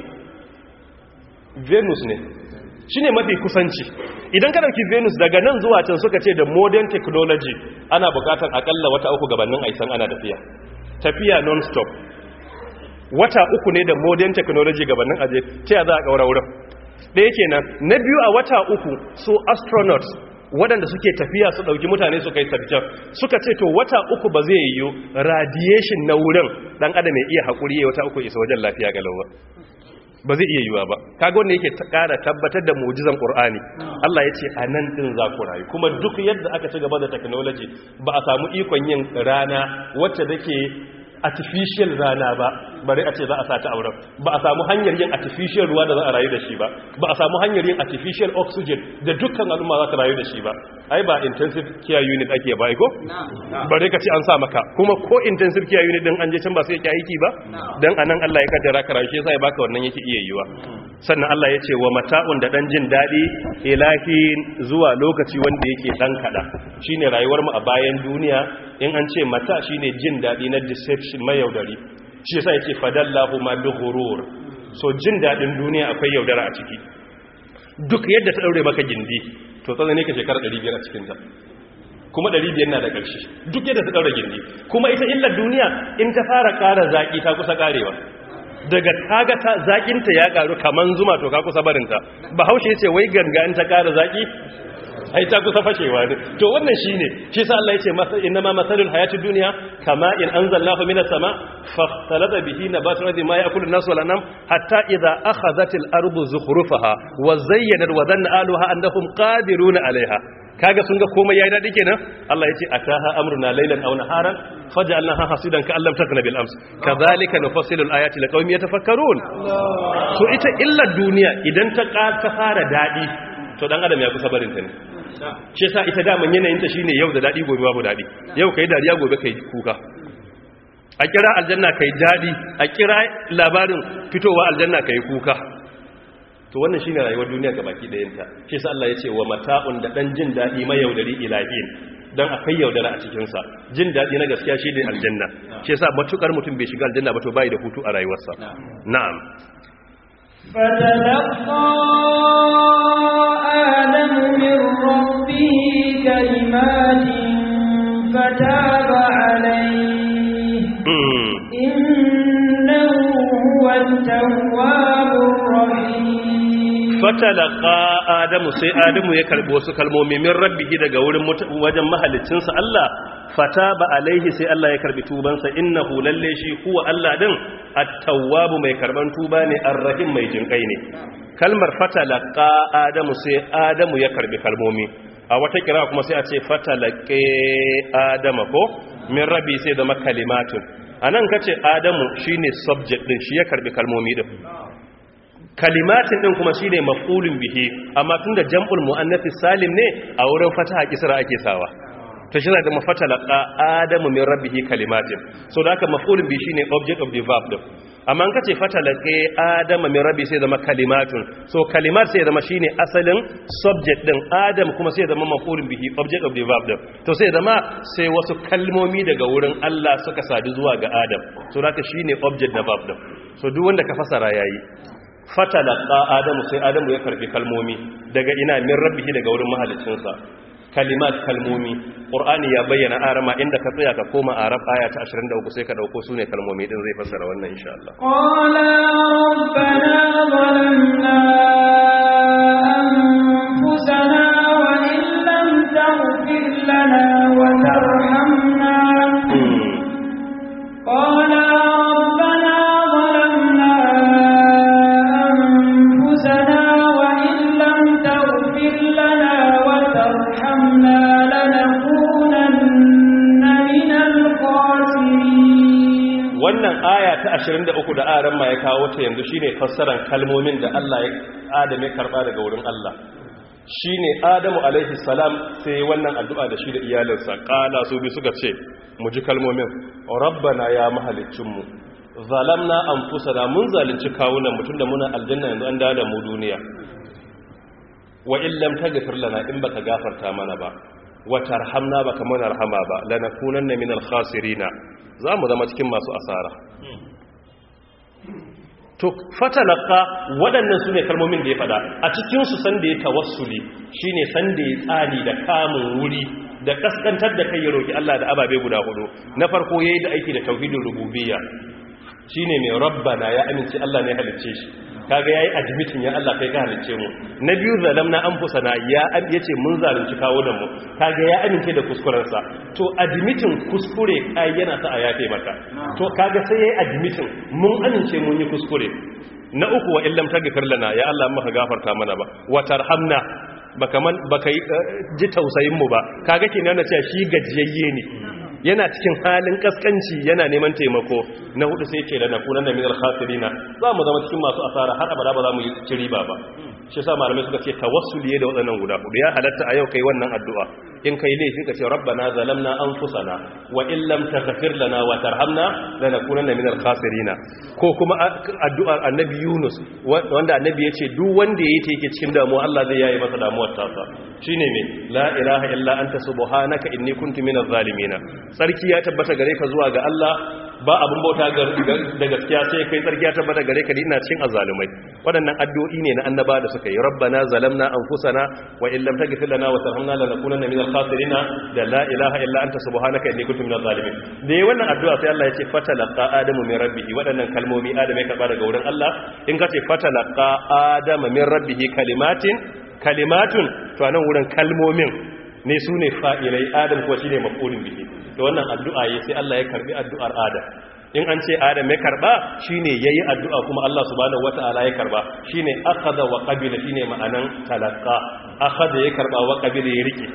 Venus ne shine mafi kusanci idan ka dauki Venus daga nan zuwa can suka ce da modern technology ana bukatar akalla wata uku gabanin aisan ana tafiya tafiya non stop wata uku ne da modern technology gabanin aje ta za a kaura wurin ɗaya kenan na biyu a wata uku su astronauts waɗanda suke tafiya su ɗauki mutane su kai sarkin suka ce to wata uku ba zai yiwu radiation na wurin ɗan adam ya iya haƙuri ya wata uku isa wajen lafiya ga lawa ba zai iya yiwuwa ba kaga wanda yake ƙara tabbatar da mu'jizan qur'ani Allah ya ce a nan ɗin za ku rayu kuma duk yadda aka ci gaba da technology ba a samu ikon yin rana wacce take artificial rana ba bari a ce za a sata auren ba a samu hanyar yin artificial ruwa da za a rayu da shi ba ba a samu hanyar yin artificial oxygen da dukkan al'umma za ta rayu da shi ba ai ba intensive care unit ake ba ko bari ka ce an sa maka kuma ko intensive care unit din an je can ba sai ya aiki ba dan anan Allah ya kaddara ka rayu shi yasa ya baka wannan yake iya yiwa sannan Allah ya ce wa mata'un da dan jin dadi ilahin zuwa lokaci wanda yake dan kada shine rayuwar mu a bayan duniya in an ce mata shine jin dadi na deception mayaudari shi yasa yake fadallahu ma bi ghurur so jin dadin duniya akwai yaudara a ciki duk yadda ta daure maka gindi to tsana ne ka shekara 500 a cikin ta kuma 500 na da ƙarshe duk yadda ta daure gindi kuma ita illar duniya in ta fara ƙara zaki ta kusa ƙarewa daga kaga ta zakinta ya karu kaman zuma to ka kusa barinta bahaushe yace wai ganga in ta ƙara zaki ai ta kusa fashewa ne to wannan shine shi sa Allah yace masa inma masalul hayatid dunya kama in anzalnahu minas sama fakhtalata bihi nabatu ardi ma ya'kulu an-nas wal anam hatta idha akhadhatil ardu zukhrufaha wa zayyanat wa dhanna ahluha annahum qadiruna 'alayha kaga sun ga komai yayi dadi kenan Allah yace ataha amruna laylan aw naharan faj'alnaha hasidan ka allam takna bil ams kadhalika nufassilu al-ayati liqaumin yatafakkarun so ita illa duniya idan ta ta fara dadi to dan adam ya kusa barin ta ne shi yasa ita daman yanayin ta shine yau da dadi gobe babu dadi yau kai dariya gobe kai kuka a kira aljanna kai dadi a kira labarin fitowa aljanna kai kuka to wannan shine rayuwar duniya gabaki dayan ta shi yasa Allah ya ce wa mata'un da dan jin dadi mai yaudari ilahin dan akwai yaudara a cikin sa jin dadi na gaskiya shine aljanna shi yasa matukar mutum bai shiga aljanna ba to bai da hutu a rayuwarsa na'am فتلقى آدم من ربه كلمات فتاب عليه إنه هو التواب الرحيم fatalaka adamu sai adamu ya karbi wasu kalmomi min rabbihi daga wurin wajen mahalicinsa Allah fataba alaihi sai Allah ya karbi tubansa innahu lalle shi huwa Allah din at-tawwabu mai karban tuba ne ar-rahim mai jinkai ne kalmar fatalaka adamu sai adamu ya karbi kalmomi a wata kira kuma sai a ce fatalake adama ko min rabbi sai da makalimatun anan kace adamu shine subject din shi ya karbi kalmomi din kalimatin din kuma shine maf'ulun bihi amma tunda jam'ul muannath salim ne a wurin fataha kisra ake sawa to shi da mafatalaqa adamu min rabbihi kalimatin so da haka maf'ulun bihi shine object of the verb din amma an kace fatalaqe adama min rabbi sai zama kalimatun so kalimat sai zama shine asalin subject din adam kuma sai zama maf'ulun bihi object of the verb din to sai zama sai wasu kalmomi daga wurin Allah suka sadu zuwa ga adam so da haka shine object da verb din so duk wanda ka fasara yayi fatalaka adamu sai adamu ya karbi kalmomi daga ina min rabbihi daga wurin mahalicinsa kalimat kalmomi qur'ani ya bayyana arama inda ka tsaya ka koma arab aya ta 23 sai ka dauko sune kalmomi din zai fassara wannan insha Allah qala rabbana zalamna anfusana wa in lam taghfir lana wa tarhamna qala rabbana zalamna anfusana wa in lam taghfir lana wa tarhamna lanakunanna minal khasirin wannan aya ta 23 da aran ma ya kawo ta yanzu shine fassaran kalmomin da Allah ya Adam ya karba daga wurin Allah shine Adamu alaihi salam sai wannan addu'a da shi da iyalinsa kala su bi suka ce mu ji kalmomin rabbana ya mahalicin mu zalamna anfusana mun zalunci kawunan mu tunda muna aljanna yanzu an dawo da mu duniya wa in lam taghfir lana in baka gafarta mana ba wa tarhamna baka mana rahama ba lanakunanna minal khasirina za mu zama cikin masu asara to fatalaka waɗannan su ne kalmomin da ya fada a cikinsu sanda ya tawassuli shi ne sanda ya tsani da kamun wuri da kaskantar da kai ya roƙi Allah da ababe guda hudu na farko ya yi da aiki da tauhidin rububiyya shi ne mai rabbana ya amince Allah ne halicce shi kaga yayi admitin ya Allah kai ka halicce mu na biyu zalamna anfusana ya yace mun zalunci kawo da mu kaga ya amince da kuskuren sa to admitin kuskure kai yana sa a yafe maka to kaga sai yayi admitin mun amince mun yi kuskure na uku wa illam tagfir lana ya Allah maka gafarta mana ba wa tarhamna baka man baka ji tausayin mu ba kaga kenan na cewa shi gajiyayye ne yana cikin halin kaskanci yana neman taimako na hudu sai ce da nakunan da minar khasirina za mu zama cikin masu asara har abada ba za mu yi ci riba ba shi sa malamai suka ce tawassuli da waɗannan guda hudu ya halatta a yau kai wannan addu'a in kai laifi ka ce rabbana zalamna anfusana wa in lam taghfir lana wa tarhamna lanakunanna minal khasirina ko kuma addu'ar annabi Yunus wanda annabi ya ce duk wanda yayi ta yake cikin damuwa Allah zai yayi masa damuwar tasa shine me la ilaha illa anta subhanaka inni kuntu minaz zalimin sarki ya tabbata gare ka zuwa ga Allah ba abin bauta da gaskiya sai kai tsarki ya tabbata gare ka ina cikin azalumai waɗannan addu'o'i ne na annaba da suka yi rabbana zalamna anfusana wa illam taghfir lana wa tarhamna lanakunanna minal khasirin da la ilaha illa anta subhanaka inni kuntu minaz zalimin da yayin wannan addu'a sai Allah ya ce fatalaqa adamu min rabbihi waɗannan kalmomi adamu ya karba daga wurin Allah in ka ce fatalaqa adamu min rabbihi kalimatin kalimatun to anan wurin kalmomin ne su ne fa'ilai adam kuwa shi ne mafulin bihi da wannan addu'a ya sai Allah ya karbi addu'ar adam in an ce adam ya karba shi ne ya yi addu'a kuma Allah subhanahu wa ta'ala ya karba shi ne akada wa ƙabila shi ne ma'anan talaka akada ya karba wa ƙabila ya riƙe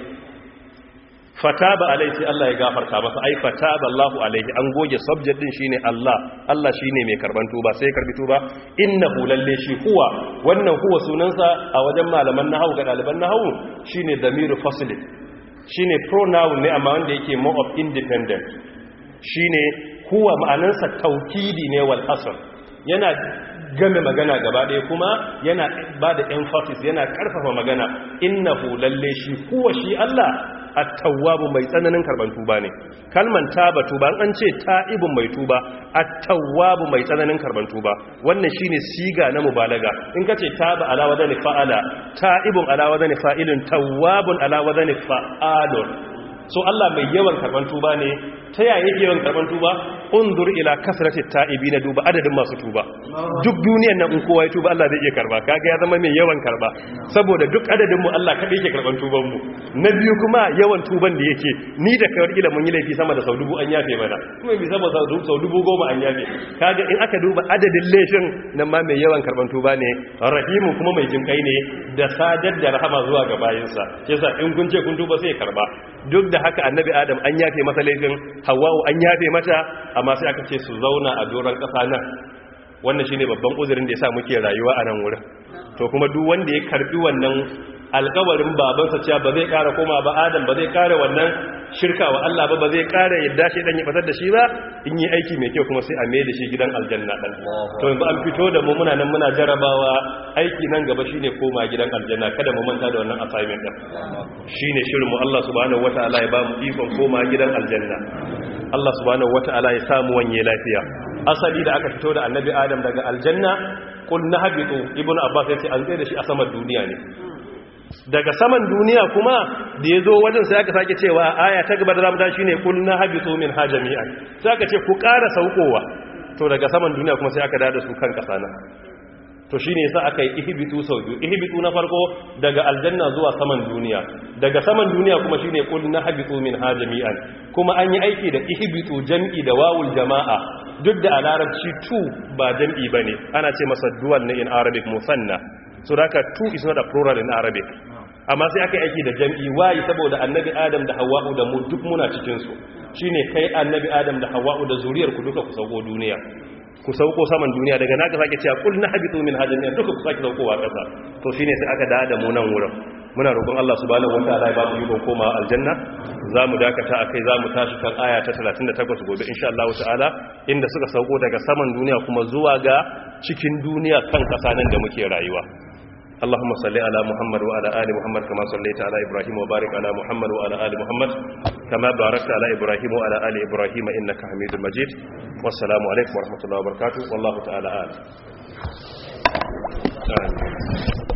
fataba alaihi sai Allah ya gafarta masa ai fataba Allahu alaihi an goge subject din shine Allah Allah shine mai karban tuba sai ya karbi tuba innahu lalle shi huwa wannan huwa sunansa a wajen malaman nahwu ga daliban nahwu shine damiru fasl shine pronoun ne amma wanda yake more of independent shine huwa ma'anarsa taukidi ne wal asr yana game magana gaba ɗaya kuma yana ba da emphasis yana ƙarfafa magana innahu lalle shi huwa shi Allah at-tawwabu mai tsananin karban tuba ne kalman taba tuba an ce ta'ibun mai tuba at-tawwabu mai tsananin karban tuba wannan shine siga na mubalaga in kace taba ala wadani fa'ala ta'ibun ala wadani fa'ilun tawwabun ala wadani fa'alun so Allah mai yawan karban tuba ne ta yaya yake yawan karban tuba undur ila kasratit ta'ibina duba adadin masu tuba duk duniyar nan in kowa ya tuba Allah zai iya karba kaga ya zama mai yawan karba saboda duk adadin mu Allah kadai yake karban tuban mu na biyu kuma yawan tuban da yake ni da kawar ila mun yi laifi sama da sau dubu an yafe mana kuma bi sama sau dubu goma an yafe kaga in aka duba adadin laifin nan ma mai yawan karban tuba ne rahimu kuma mai jinkai ne da sadar da rahama zuwa ga bayinsa yasa in kun ce kun tuba sai karba duk da haka annabi adam an yafe masa laifin hawa'u an yafe mata amma sai aka ce su zauna a doron ƙasa nan wannan shine babban uzurin da yasa muke rayuwa a nan wurin to kuma duk wanda ya karbi wannan alƙawarin babansa cewa ba zai ƙara koma ba adam ba zai ƙara wannan shirka wa Allah ba ba zai ƙara yadda shi dan ya fatar da shi ba in yi aiki mai kyau kuma sai a mai da shi gidan aljanna dan to yanzu an fito da mu muna nan muna jarabawa aiki nan gaba shine koma gidan aljanna kada mu manta da wannan assignment din shine shirin mu Allah subhanahu wataala ya ba mu ikon koma gidan aljanna Allah subhanahu wataala ya samu wanye lafiya asali da aka fito da annabi adam daga aljanna qul nahbitu ibnu abbas yace an tsaye da shi a saman duniya ne daga saman duniya kuma da ya zo wajen sai aka sake cewa aya ta gaba da zamu tashi ne kul na habitu min ha jami'an sai aka ce ku ƙara saukowa to daga saman duniya kuma sai aka dada su kan kasa nan to shine yasa aka yi ihbitu sau biyu ihbitu na farko daga aljanna zuwa saman duniya daga saman duniya kuma shine kul na habitu min ha jami'an kuma an yi aiki da ihbitu jam'i da wawul jama'a duk da a larabci tu ba jam'i bane ana ce masa dual ne in arabic musanna so da two is not a plural in arabic amma sai aka aiki da jam'i wayi saboda annabi adam da hawa'u da mu duk muna cikin su shine kai annabi adam da hawa'u da zuriyar ku duka ku sauko duniya ku sauko saman duniya daga naka sake cewa kul na habitu min hajjin duka ku sake saukowa kasa to shine sai aka da mu nan wurin muna roƙon Allah subhanahu wataala ya ba mu ikon komawa aljanna zamu dakata akai zamu tashi kan aya ta 38 gobe insha Allah ta'ala inda suka sauko daga saman duniya kuma zuwa ga cikin duniya kan kasa nan da muke rayuwa اللهم صل على محمد وعلى آل محمد كما صليت على إبراهيم وبارك على محمد وعلى آل محمد كما باركت على إبراهيم وعلى آل إبراهيم إنك حميد مجيد والسلام عليكم ورحمة الله وبركاته والله تعالى آل آمين